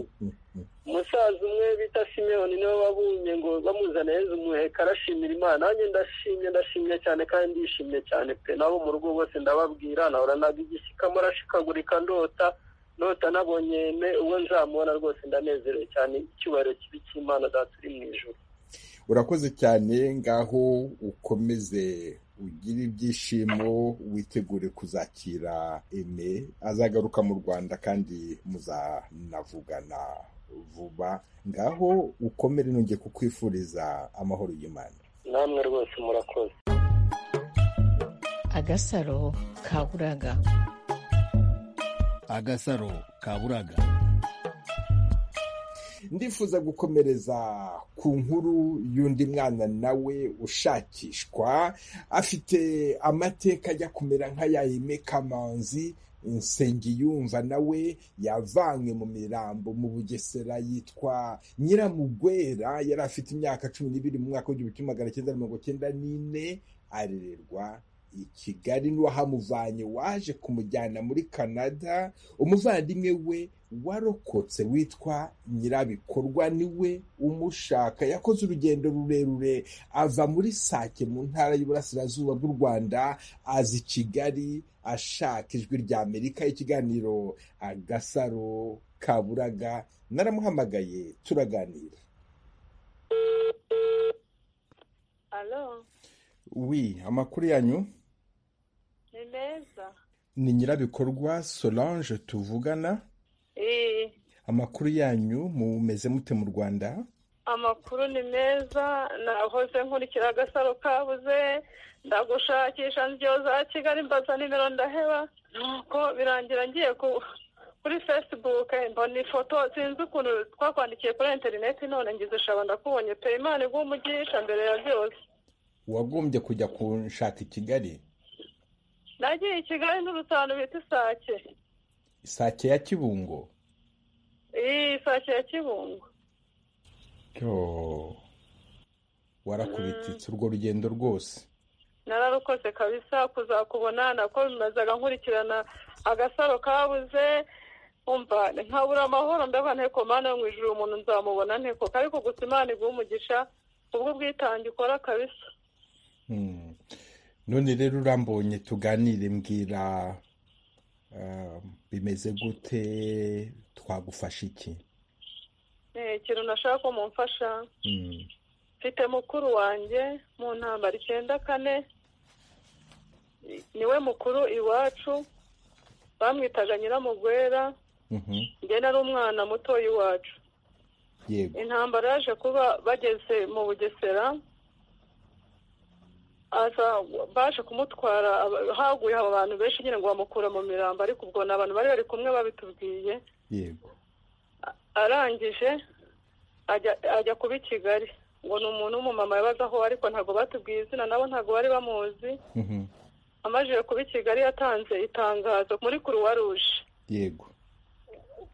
S12: umusaza umwe bita simeyoni niwe wabunye ngo bamuzana yezu umuheka arashimira imana nanjye ndashimye ndashimye cyane kandi ndishimye cyane pe nabo mu rugo bose ndababwira nahora naga igishyikamo arashikagurika ndota nota nabonye me uwo nzamubona rwose ndanezerewe cyane icyubahiro kibi cy'imana data uri mu ijoro
S1: urakoze cyane ngaho ukomeze ugira ibyishimo witegure kuzakira eme azagaruka mu rwanda kandi muzanavugana vuba ngaho ukomere nongeye kukwifuriza amahoro y'imana
S12: namwe rwose murakoze
S5: agasaro kaburaga
S13: agasaro kaburaga
S1: ndifuza gukomereza ku nkuru y'undi mwana nawe ushakishwa afite amateka ajya kumera nk'aya Aime Kamanzi nsengiyumva nawe yavanywe mu mirambo mu bugesera yitwa nyiramugwera yari afite imyaka cumi n'ibiri mu mwaka w'igihumbi kimwe magana cyenda mirongo cyenda n'ine arererwa i kigali n'uwahamuvanye waje kumujyana muri canada umuvandimwe we warokotse witwa nyirabikorwa niwe umushaka yakoze urugendo rurerure ava muri sake mu ntara y'uburasirazuba bw'u rwanda aza i kigali ashaka ijwi rya amerika ikiganiro agasaro kaburaga naramuhamagaye turaganira wi amakuru yanyu
S14: ni meza
S1: ni nyirabikorwa solange tuvugana
S14: Eh,
S1: amakuru yanyu mumeze mute mu rwanda
S14: amakuru ni meza nahoze nkurikira agasaro kabuze ndagushakisha ndyo za kigali mbaza nimero ndaheba nuko birangira ngiye ku kuri facebook eh, mbona ifoto sinzi ukuntu twakwandikiye kuri interineti none ngize ushaba ndakubonye pe imana iguha umugisha mbere ya byose
S1: wagombye kujya kunshaka i kigali
S14: nagiye i kigali n'urutanu bita isake
S1: isake ya kibungo
S14: iyi isake ya kibungo
S1: Yo. warakubititse urwo rugendo rwose
S14: nararukoze kabisa kuzakubona nako bimazaga nkurikirana agasaro kabuze umva nkabura amahoro ndavuga nteko mana yo mu ijuru umuntu nzamubona nteko ariko gusa imana iguha umugisha ubwo ubwitange ukora kabisa
S1: Mm. none rero urambonye tuganire mbwira ah, bimeze gute twagufasha iki
S14: Eh, ikintu nashaka ko mumfasha
S1: Mm.
S14: mfite mukuru wanjye mu ntambara icyenda kane niwe mukuru iwacu bamwitaga nyiramugwera
S1: Mhm.
S14: njye nari umwana muto iwacu
S1: yego
S14: intambara yaje kuba bageze mu bugesera aza baje kumutwara aba- haguye abantu benshi nyine ngo bamukura mu mirambo ariko ubwo ni abantu bari bari kumwe babitubwiye
S1: yego
S14: A- arangije ajya ajya kuba i kigali ngo ni umuntu w'umumama yabaga aho ariko ntabwo batubwiye izina nabo ntabwo bari bamuzi
S1: Mhm.
S14: amajije kuba i kigali yatanze itangazo muri kuruwa ruje
S1: yego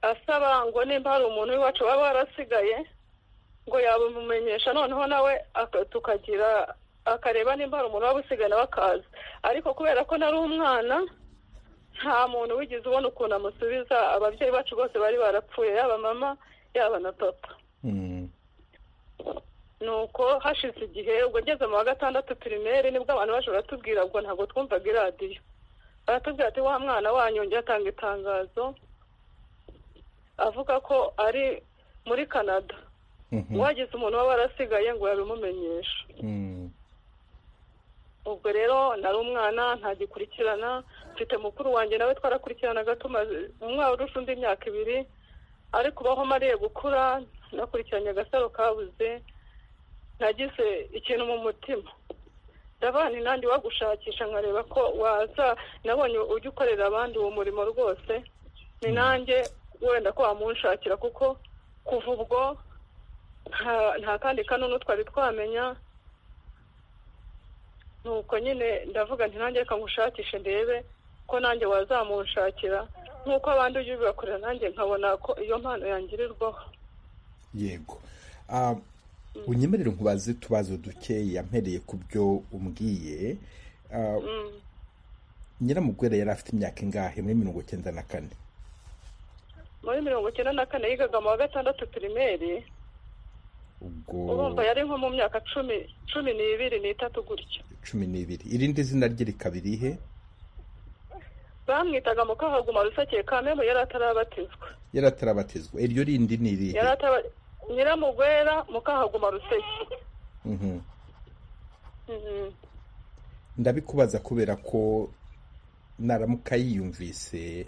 S14: asaba ngo nimba hari umuntu w'iwacu waba warasigaye ngo yabimumenyesha noneho nawe aka- tukagira akareba nimba hari umuntu waba usigaye nawe akaza ariko kubera ko nari umwana nta muntu wigeze ubona ukuntu amusubiza ababyeyi bacu bose bari barapfuye yaba mama yaba na papa
S1: Mm.
S14: nuko hashize igihe ubwo ngeze mu wa gatandatu pirimeri nibwo abantu baje baratubwira ubwo ntabwo twumvaga iradiyo baratubwira ati wa mwana wanyu yongeye atanga itangazo avuga ko ari muri canada
S1: Mhm.
S14: wagize umuntu waba warasigaye ngo yabimumenyesha
S1: Mm.
S14: ubwo rero nari umwana ntagikurikirana mfite mukuru wanjye nawe twarakurikiranaga tumaze umwaka urusha undi imyaka ibiri ariko ubaho mariye gukura nakurikiranye agasaro kabuze nagize ikintu mu mutima ndabana inandi wagushakisha nkareba ko waza nabonye ujya ukorera abandi uwo murimo rwose ni nanjye wenda ko wamunshakira kuko kuva ubwo nta- nta kandi kanunu twari twamenya nuko nyine ndavuga nti nanjye reka ngushakishe ndebe ko nanjye wazamunshakira nk'uko abandi ujya ubibakorera nanjye nkabona ko iyo mpano yangirirwaho
S1: yego Ah, unyemerere nkubaze utubazo dukeya mpereye ku byo umbwiye Ah, nyiramugwera yari afite imyaka ingahe muri mirongo icyenda na kane
S14: muri mirongo icyenda na kane yigaga mu wa gatandatu pirimeri urumva
S1: ubwo
S14: yari nko mu myaka cumi cumi n'ibiri n'itatu gutyo
S1: cumi n'ibiri irindi zina rye rikaba irihe
S14: bamwitaga mu kahaguma rusake kamembo yari atarabatizwa
S1: yari atarabatizwa iryo rindi ni irihe
S14: yari ataba nyiramugwera mu kahaguma ruseke
S1: Mhm.
S14: Mhm.
S1: ndabikubaza kubera ko naramuka yiyumvise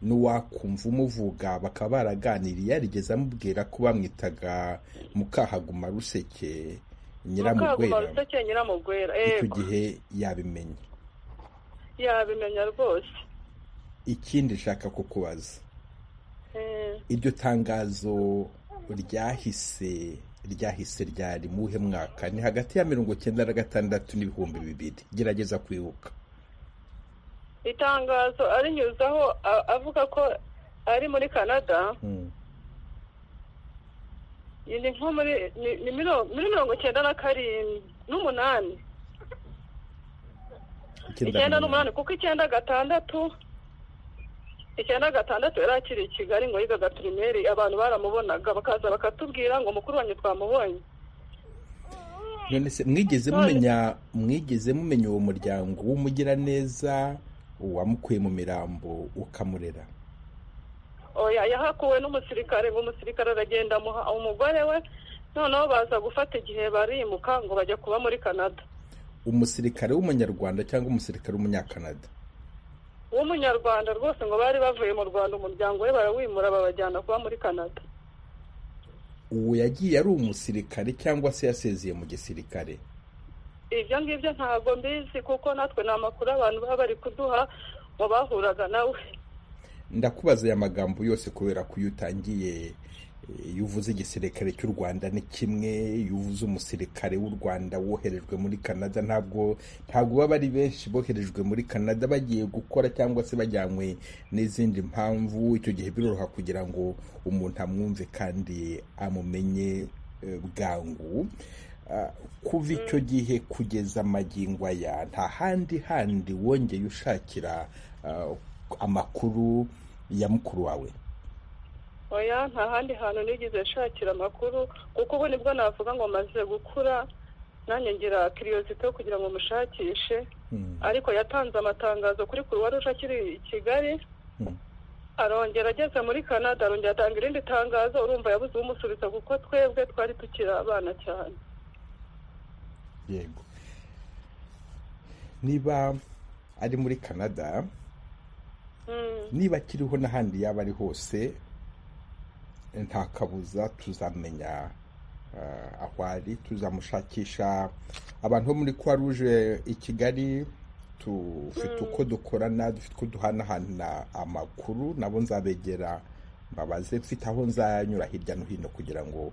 S1: n'uwakumva umuvuga bakaba baraganiriye yarigeze amubwira ko bamwitaga mukahaguma ruseke
S14: mukahaguma
S1: nyiramugwera
S14: ruseke nyiramugwera
S1: icyo
S14: yego
S1: gihe yabimenye
S14: yabimenya rwose
S1: ikindi nshaka kukubaza
S14: Eh.
S1: iryo tangazo ryahise ryahise ryari mu wuhe mwaka ni hagati ya mirongo icyenda na gatandatu n'ibihumbi bibiri gerageza kwibuka
S14: itangazo arinyuzaho a- avuga ko ari muri canada ni nko muri ni- ni miro- muri mirongo icyenda na karindwi n'umunani icyenda n'umunani kuko icyenda gatandatu icyenda gatandatu yari akiri i kigali ngo yigaga pirimeri abantu baramubonaga bakaza bakatubwira ngo mukuru wanjye twamubonye
S1: none se mwigeze mumenya mwigeze mumenya uwo muryango w'umugiraneza uwamukuye mu mirambo ukamurera
S14: oya yahakuwe n'umusirikare ngo umusirikare aragenda amuha umugore we noneho baza gufata igihe barimuka ngo bajya kuba muri canada
S1: umusirikare w'umunyarwanda cyangwa umusirikare w'umunyakanada
S14: w'umunyarwanda rwose ngo bari bavuye mu rwanda umuryango we barawimura babajyana kuba muri canada
S1: uwo yagiye ari umusirikare cyangwa se yasezeye mu gisirikare
S14: ibyo ngibyo ntabwo mbizi kuko natwe ni amakuru abantu baba bari kuduha ngo bahuraga nawe
S1: ndakubaza aya magambo yose kubera ko iyo utangiye eh, iyo uvuze igisirikare cy'u rwanda ni kimwe iyo uvuze umusirikare w'u rwanda woherejwe muri canada ntabwo ntabwo baba ari benshi boherejwe muri canada bagiye gukora cyangwa se bajyanywe n'izindi mpamvu icyo gihe biroroha kugira ngo umuntu amwumve kandi amumenye eh, bwangu Ah, kuva icyo gihe kugeza magingo aya nta handi handi wongeye ushakira ah, amakuru ya mukuru wawe
S14: oya nta handi hantu nigeze nshakira amakuru kuko ubu nibwo navuga ngo maze gukura nanjye ngira kiriyosite yo kugira ngo mushakishe ariko yatanze amatangazo kuri kuruwa ruje akiri i kigali arongera ageze muri canada arongera atanga irindi tangazo urumva yabuze umusubiza kuko twebwe twari tukiri abana cyane
S1: yego niba ari muri canada niba akiriho n'ahandi yaba ari hose nta kabuza tuzamenya ah, aho ari tuzamushakisha abantu bo muri croix rouge i kigali dufite uko dukorana dufite uko duhanahana amakuru nabo nzabegera mbabaze mfite aho nzanyura hirya no hino kugira ngo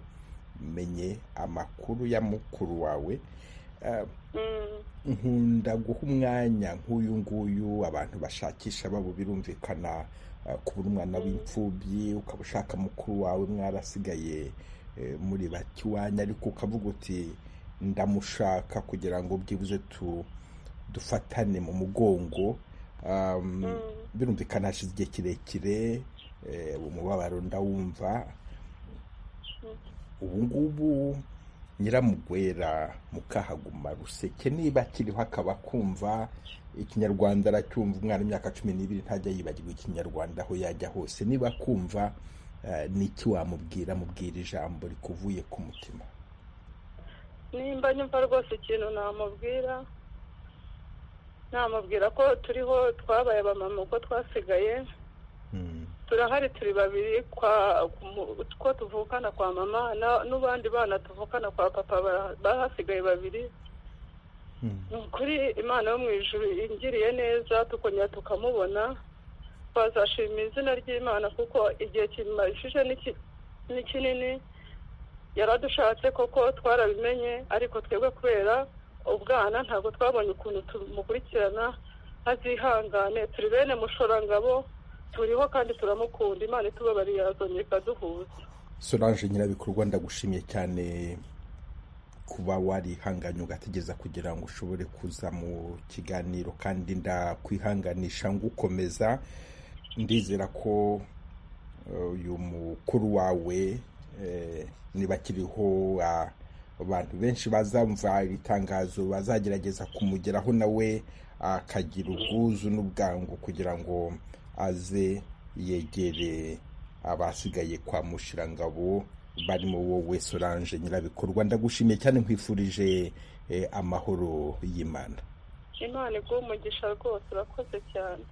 S1: menye amakuru ya mukuru wawe Ah, nkunda guha umwanya nk'uyu nguyu abantu bashakisha babo birumvikana ah, kubura umwana w'imfubyi ukaba ushaka mukuru wawe mwarasigaye eh, muri bake iwanyu ariko ukavuga uti ndamushaka kugira ngo byibuze tu dufatane mu mugongo Um, birumvikana hashize igihe kirekire eh, umubabaro ndawumva ubu ngubu nyiramugwera mukahaguma ruseke niba akiriho akaba akumva ikinyarwanda aracyumva umwana imyaka cumi n'ibiri ntajya yibagirwa ikinyarwanda aho yajya hose niba akumva eh, ni iki wamubwira mubwira ijambo rikuvuye ku mutima
S14: nimba nyumva rwose ikintu namubwira namubwira ko turiho twabaye abamama uko twasigaye turahari turi babiri kwa mu- two tuvukana kwa mama na- n'abandi bana tuvukana kwa papa ba- bahasigaye babiri ni ukuri imana yo mu ijuru ingiriye neza tukongera tukamubona twazashima izina ry'imana kuko igihe kimajije ni ki- ni kinini yaradushatse koko twarabimenye ariko twebwe kubera ubwana ntabwo twabonye ukuntu tumukurikirana azihangane turi bene mushorangabo turiho kandi turamukunda imana itubabariye yazongera ikaduhuza
S1: solange nyirabikorwa ndagushimiye cyane kuba warihanganye ugategeza kugira ngo ushobore kuza mu kiganiro kandi ndakwihanganisha ngukomeza ndizera ko eh, uyu mukuru wawe eh, niba akiriho ah, abantu benshi bazamva iri tangazo bazagerageza kumugeraho nawe akagira ubwuzu n'ubwangu kugira ngo aze yegere abasigaye kwa mushirangabo barimo wowe solange nyirabikorwa ndagushimiye cyane nkwifurije eh, amahoro y'imana
S14: imana iguha umugisha rwose urakoze cyane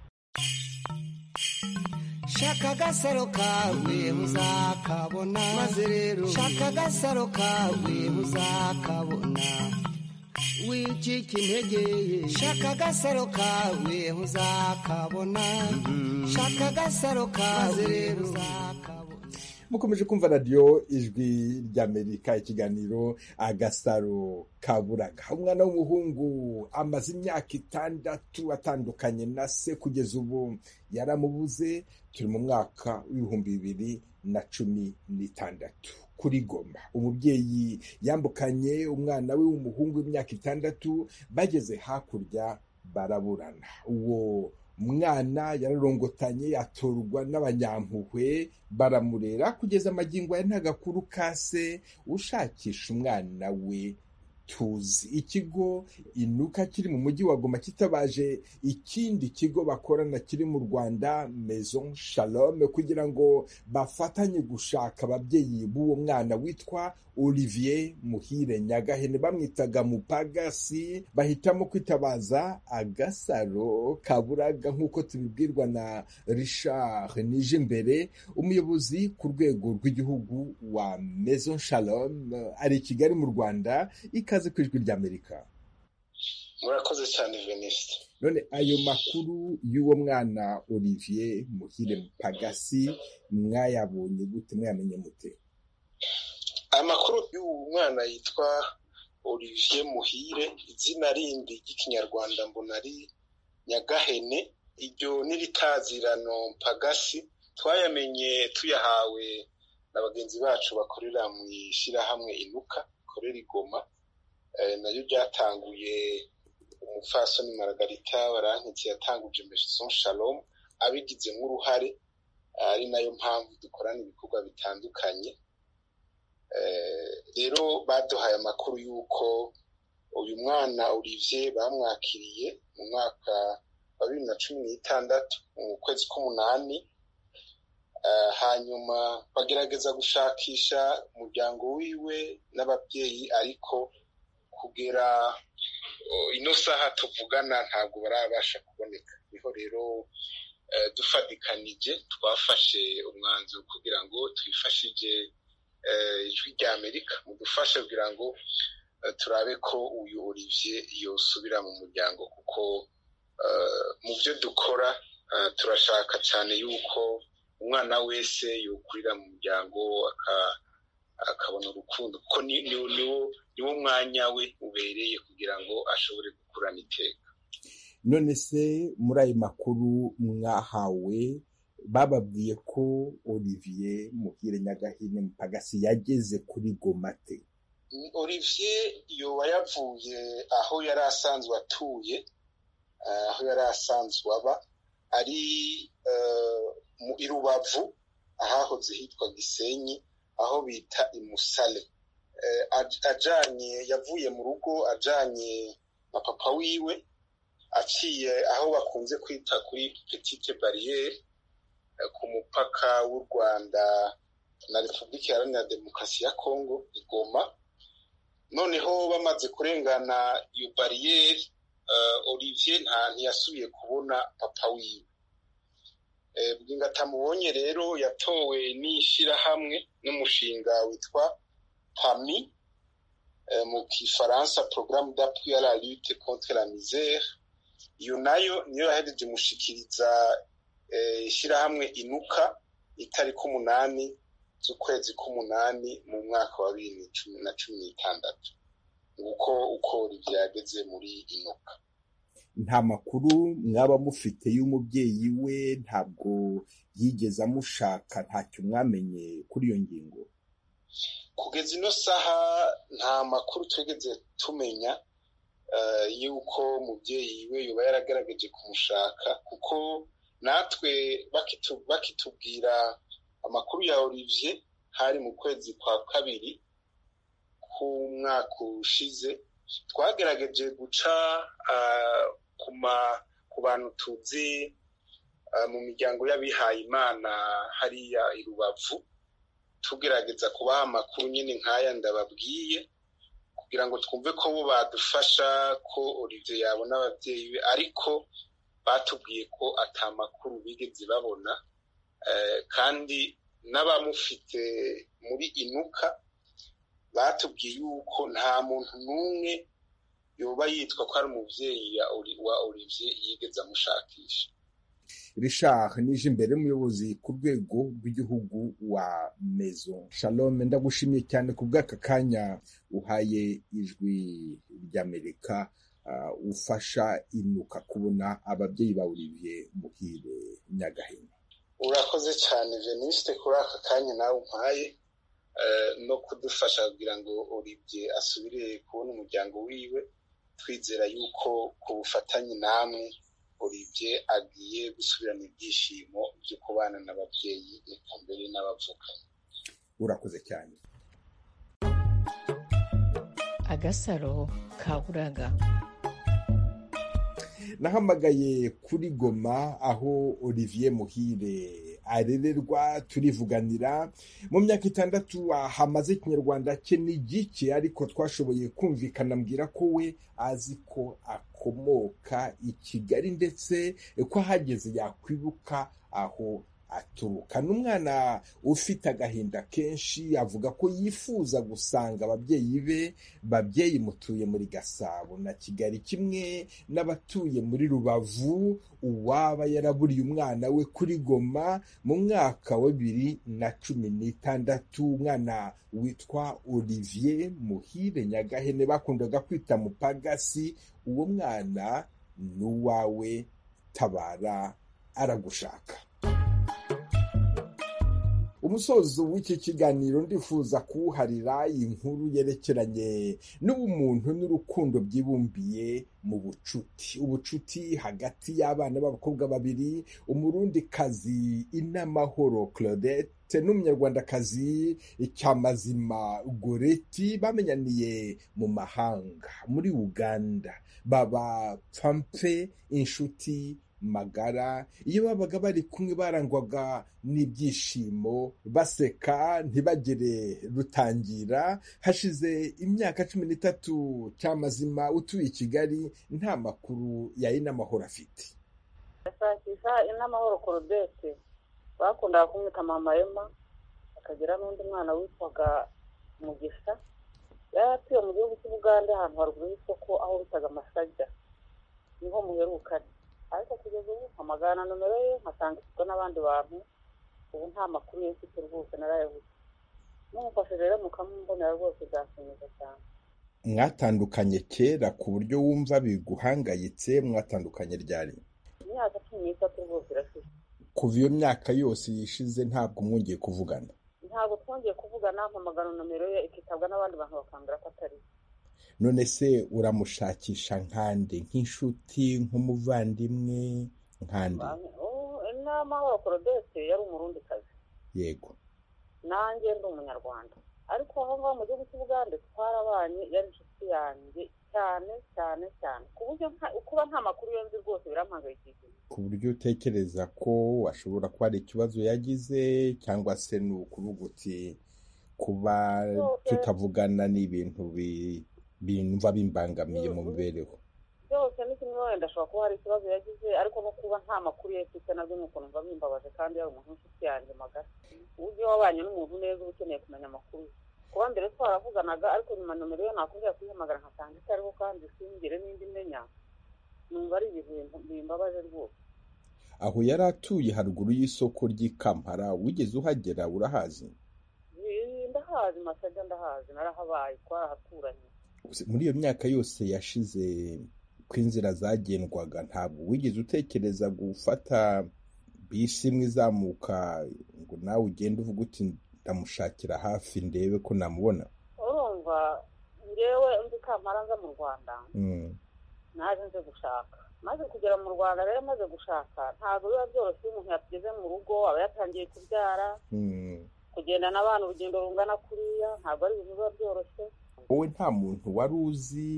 S2: shaka agasaro kawe uzakabona maze rero shaka agasaro kawe uzakabona wicika intege ye shaka agasaro kawe uzakabona shaka agasaro kawe rero
S1: mukomeje kumva radiyo ijwi ry'amerika ikiganiro agasaro kaburaga umwana w'umuhungu amaze imyaka itandatu atandukanye na se kugeza ubu yaramubuze turi mu mwaka w'ibihumbi bibiri na cumi n'itandatu kuri goma umubyeyi yambukanye umwana we w'umuhungu w'imyaka itandatu bageze hakurya baraburana uwo umwana yararongotanye atorwa n'abanyampuhwe baramurera kugeza amagingo aya ntagakuru kase ushakisha umwana we tuzi ikigo inuka kiri mu mujyi wa goma kitabaje ikindi kigo bakorana kiri mu rwanda maison shalom kugira ngo bafatanye gushaka ababyeyi b'uwo mwana witwa olivier muhire nyagahene bamwitaga mupagasi bahitamo kwitabaza agasaro kaburaga nk'uko tubibwirwa na richard nije imbere umuyobozi ku rwego rw'igihugu wa maison shalom ari i kigali mu rwanda ikaze ku ijwi ry'amerika
S6: murakoze cyane venisite
S1: none ayo makuru y'uwo mwana olivier muhire pagasi mwayabonye gute mwayamenye mute
S6: amakuru y'uwo mwana yitwa olivier muhire izina rindi ry'ikinyarwanda mbona ari nyagahene iryo n'iritazirano mpagasi twayamenye tuyahawe na bagenzi bacu bakorera mu ishyirahamwe inuka rikorera igoma Eh, naryo ryatanguye umupfasoni maragarita barankitse yatanguje maison shalom abigizemo uruhare ari nayo mpamvu dukorana ibikorwa bitandukanye Eh, rero baduhaye amakuru y'uko uyu mwana Olivier bamwakiriye mu mwaka wa bibiri na cumi n'itandatu mu kwezi k'umunani Eh, hanyuma bagerageza gushakisha umuryango wiwe n'ababyeyi ariko kugera eh, ino saha tuvugana ntabwo barabasha kuboneka niho rero eh, dufadikanije twafashe umwanzuro kugira ngo twifashije eh, ijwi rya amerika mudufashe kugira ngo eh, turabe ko uyu olivier yosubira mu muryango kuko eh, mu byo dukora eh, turashaka cyane yuko umwana wese yokurira mu muryango aka- akabona urukundo kuko ni- ni- niwo niwo mwanya we ubereye kugira ngo ashobore gukurana iteka
S1: none se muri ayo makuru mwahawe bababwiye ko olivier muhire nyagahene pagasi yageze kuri gomate
S6: Mm, olivier yoba yavuye aho yari asanzwe atuye eh, aho yari asanzwe aba ari eh, mu i rubavu ahahoze hitwa gisenyi aho bita i musale Eh, aj- ajanye yavuye mu rugo ajanye na papa wiwe aciye aho bakunze kwita kuri petite bariyeri eh, ku mupaka w'u rwanda na repubulika iharanira demokarasi ya kongo i goma noneho bamaze kurengana iyo bariyeri olivier nta ntiyasubiye kubona papa wiwe bwinga atamubonye rero yatowe n'ishyirahamwe n'umushinga witwa pami mu kifaransa porogaramu d'appui à la lutte contre la misère iyo nayo niyo yahereje mushikiriza ishyirahamwe inuka itariki umunani z'ukwezi k'umunani mu mwaka wa bibiri na cumi n'itandatu nguko uko byageze muri inuka
S1: nta makuru mwaba mufite y'umubyeyi we ntabwo yigeze amushaka ntacyo mwamenye kuri iyo ngingo
S6: kugeza ino saha nta makuru twigeze tumenya y'uko umubyeyi we yuba yaragaragaje kumushaka kuko natwe bakitubwira amakuru ya olivier hari mu kwezi kwa kabiri k'umwaka ushize twagerageje guca ku bantu tuzi mu miryango y'abihaye imana hariya i rubavu tugerageza kubaha amakuru nyine nk'aya ndababwiye kugira ngo twumve ko bo badufasha ko olivier yabona ababyeyi be ariko batubwiye ko atamakuru bigeze babona kandi n'abamufite muri inuka batubwiye yuko nta muntu n'umwe yoba yitwa ko ari umubyeyi wa olivier yigeze amushakisha
S1: Richard nije imbere y'umuyobozi ku rwego rw'igihugu wa mezo shalom ndagushimiye cyane ku bw'aka kanya uhaye ijwi ry'amerika ufasha inuka kubona ababyeyi ba olivier muhire nyagahema
S6: urakoze cyane venisite kuri aka kanya nawe umpaye no kudufasha kugira ngo olivier asubire kubona umuryango wiwe twizera yuko ku bufatanye namwe olivier agiye gusubirana ibyishimo byo kubana n'ababyeyi reka mbere n'abavukanyi
S1: urakoze cyane
S5: agasaro kaburaga
S1: nahamagaye kuri goma aho olivier muhire arererwa turivuganira mu myaka itandatu hamaze ikinyarwanda cye n'igike ariko twashoboye kumvikana mbwira ko we azi ko akomoka i kigali ndetse ko ahageze yakwibuka aho aturuka ni umwana ufite agahinda kenshi avuga ko yifuza gusanga ababyeyi be babyeyi mutuye muri gasabo na kigali kimwe n'abatuye muri rubavu uwaba yaraburiye umwana we kuri goma mu mwaka wa bibiri na cumi n'itandatu umwana witwa olivier muhire nyagahene bakundaga kwita mupagasi uwo mwana ni uwawe tabara aragushaka umusozo w'iki kiganiro ndifuza kuwuharira inkuru yerekeranye n'ubumuntu n'urukundo byibumbiye mu bucuti ubucuti hagati y'abana b'abakobwa babiri umurundikazi inamahoro claudette n'umunyarwandakazi cyamazima goreti bamenyaniye mu mahanga muri uganda baba pfampe inshuti magara iyo babaga bari kumwe barangwaga n'ibyishimo baseka ntibagere rutangira hashize imyaka cumi n'itatu cyamazima utuye i kigali nta makuru ya inamahoro afite
S15: ashakisha inamahoro korodesi bakundaga kumwita mama ema akagira n'undi mwana witwaga mugisha yari atuye mu gihugu cy'ubugande ahantu haruguru y'isoko aho bitaga amasajya niho muherukanye ariko kugeza ubu mpamagara na nomero ye nkasanga ifitwe n'abandi bantu ubu nta makuru ye mfite rwose narayabuze mumufashe rero mukamumbonera rwose byashimisha cyane
S1: mwatandukanye kera ku buryo wumva biguhangayitse mwatandukanye ryari
S15: imyaka cumi n'itatu rwose irashize
S1: kuva iyo myaka yose yishize ntabwo mwongeye kuvugana
S15: ntabwo twongeye kuvugana mpamagara nomero ye ikitabwa n'abandi bantu bakambwira ko atari
S1: none se uramushakisha nkande nk'inshuti nk'umuvandimwe nkande
S15: n'amahoro korodesi yari umurundi kazi
S1: yego
S15: nanjye ndi umunyarwanda ariko aho ngaho mu gihugu cy'ubugande twarabanye yari inshuti yanjye cyane cyane cyane ku buryo kuba nta makuru yo nzi rwose birampangayikishije
S1: ku buryo utekereza ko ashobora kuba hari ikibazo yagize cyangwa se ni ukuvuga uti kuba tutavugana ni ibintu bimva bimbangamiye mu mibereho
S15: byose ni kimwe wenda ashobora kuba hari ikibazo yagize ariko no kuba nta makuru ye mfite nabyo ni ukuntu mba bimbabaje kandi yari umuntu w'inshuti yanjye magari uburyo wabanye n'umuntu neza uba ukeneye kumenya amakuru ye kuba mbere twaravuganaga ariko nyuma nomero ye nakongera kuyihamagara nkasanga itariho kandi singire n'indi menya numva ari ibintu bimbabaje rwose
S1: aho yari atuye haruguru y'isoko ry'i kampala wigeze uhagera urahazi
S15: Zi- ndahazi masajya ndahazi narahabaye twarahaturanye
S1: muri iyo myaka yose yashize ko inzira zagendwaga ntabwo wigeze utekereza gufata bisi imwe izamuka ngo nawe ugende uvuga uti ndamushakira hafi ndebe ko namubona
S15: urumva ngewe nzi kampala nza mu rwanda
S1: Mm.
S15: naje nze gushaka maze kugera mu rwanda rero maze gushaka ntabwo biba byoroshye iyo umuntu yageze mu rugo aba yatangiye kubyara
S1: Mm.
S15: kugenda n'abana urugendo rungana kuriya ntabwo ari ibintu biba byoroshye
S1: wowe nta muntu wari uzi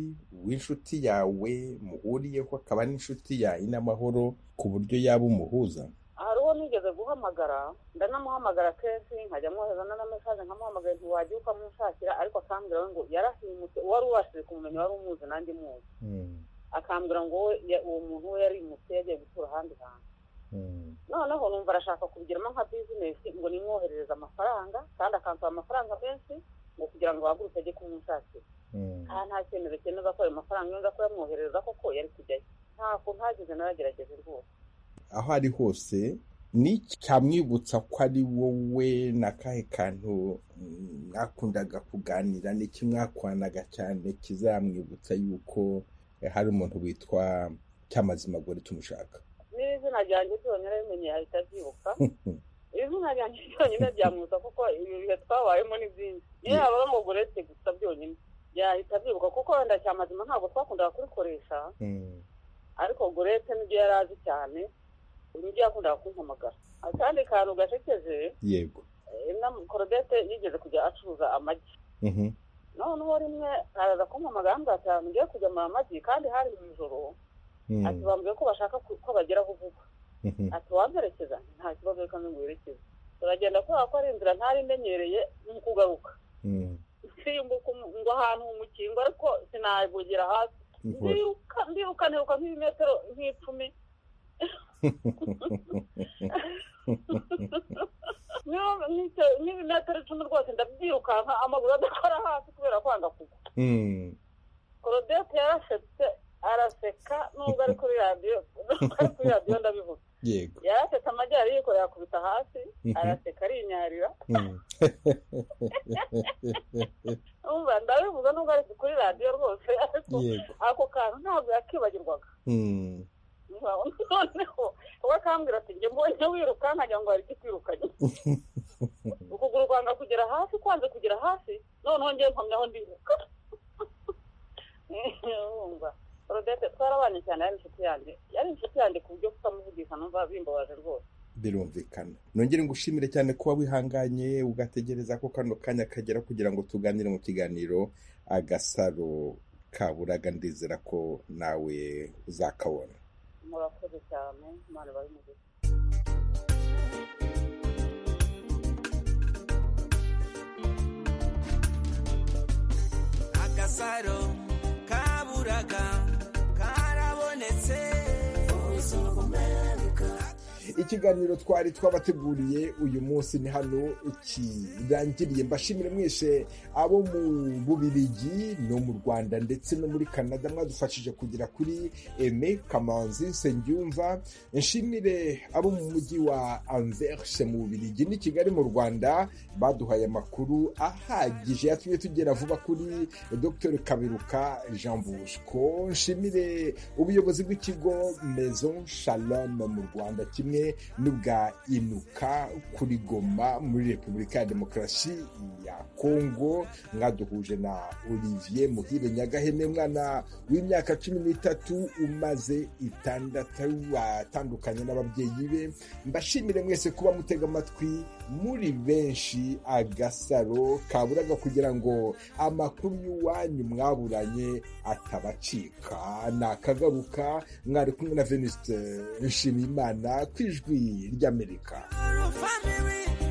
S1: w'inshuti yawe muhuriyeho akaba n'inshuti yawe n'amahoro ku buryo yaba umuhuza
S15: hari uwo nigeze guhamagara ndanamuhamagara kenshi nkajya mwohereza na mesaje nkamuhamagara ntiwagiye ukamunshakira ariko akambwira we ngo yarahimutse uwari ubashije kumumenya wari umuzi nanjye muzi akambwira ngo wowe ya- uwo muntu we yarimutse yagiye gutura ahandi hantu noneho numva arashaka kubigiramo nka bizinesi ngo nimwoherereze amafaranga kandi akansaba amafaranga menshi ngo kugira ngo bahaguruke ajye kumwishakira aha nta kintu bikeneza ko ayo mafaranga yenda ko yamwoherereza koko yari kujyayo nta kuntu hagize naragerageje rwose
S1: aho ari hose ni iki cyamwibutsa ko ari wowe na kahe kantu mm, mwakundaga kuganira n'iki mwakwanaga cyane kizamwibutsa yuko eh, hari umuntu witwa cyamazima gore tumushaka
S15: n'izina ryanjye byonyine bimenye ahita abyibuka izina ryanjye byonyine byamwibutsa kuko ibi bihe twabayemo ni byinshi iyo yaba ari umugorete gusa byonyine yahita abyibuka kuko wenda cya mazima ntabwo twakundaga kurikoresha ariko gorete nibyo yari azi cyane nibyo yakundaga kumpamagara akandi kantu gashekeje
S1: yego
S15: eh, na- korodete yigeze kujya acuruza amagi
S1: Mhm.
S15: noneho rimwe araza kumpamagara ambwira ati ngiye kujya mu amagi kandi hari mu ijoro
S1: Mm.
S15: ati bambwiye ko bashaka ku- ko bageraho vuba
S1: Mhm.
S15: ati wamperekeza nta kibazo reka ngo werekeze turagenda kubera ko ari inzira ntari imenyereye mu kugaruka
S1: Mm.
S15: nsimbuka umu- ngo ahantu mu mukingo ariko sinavugira hasi
S1: Uhora.
S15: ndiruka ndiruka niruka nk'ibimetero nk'icumi Niyo- nk'icyo- nk'ibimetero icumi rwose ndabyirukanka amaguru adakora hasi kubera kwanga kugwa
S1: Mm.
S15: korodete yarasetse araseka nubwo ari kuri radiyo nubwo ari kuri radiyo ndabivuga
S1: yego
S15: yarasetse amajyari yiko yakubita hasi
S1: Mhm.
S15: araseka arinyarira
S1: Mm.
S15: umva ndabivuze nubwo ari kuri radiyo rwose ariko
S1: Yego.
S15: ako kantu ntabwo yakibagirwaga
S1: Mm.
S15: noneho we akambwira ati njye mbonye wiruka nkagira ngo hari ikikwirukanye ukuguru kwanga kugera hasi kwanze kugera hasi noneho ngewe mpamyaho ndiruka wumva rodete twarabanye cyane yari inshuti yanjye yari inshuti yanjye ku buryo kutamuvugisha numva bimbabaje rwose
S1: birumvikana nongere ngushimire cyane kuba wihanganye ugategereza ko kano kanya kagera kugira ngo tuganire mu kiganiro agasaro kaburaga ndizera ko nawe uzakabona
S15: murakoze cyane imana bari mu gihe
S2: agasaro kaburaga karabonetse
S1: ikiganiro twari twabateguriye uyu munsi ni hano kirangiriye mbashimire mwese abo mu bubirigi no mu rwanda ndetse no muri canada mwadufashije kugera kuri eme kamanzi nsengiyumva nshimire abo mu mujyi wa anverse mu bubirigi n'i kigali mu rwanda baduhaye amakuru ahagije yatumye tugera vuba kuri dr kaberuka jean bosco nshimire ubuyobozi bw'ikigo maison shalom mu rwanda kimwe n'ubwa inuka kuri goma muri repubulika ya demokarasi ya kongo mwaduhuje na olivier muhire nyagahene mwana w'imyaka cumi n'itatu umaze itandatu watandukanye n'ababyeyi be mbashimire mwese kuba mutega amatwi muri benshi agasaro kaburaga kugira ngo amakuru y'iwanyu mwaburanye atabacika nakagaruka mwari kumwe na veniste nshimiyimana ku ijwi ry'amerika
S2: family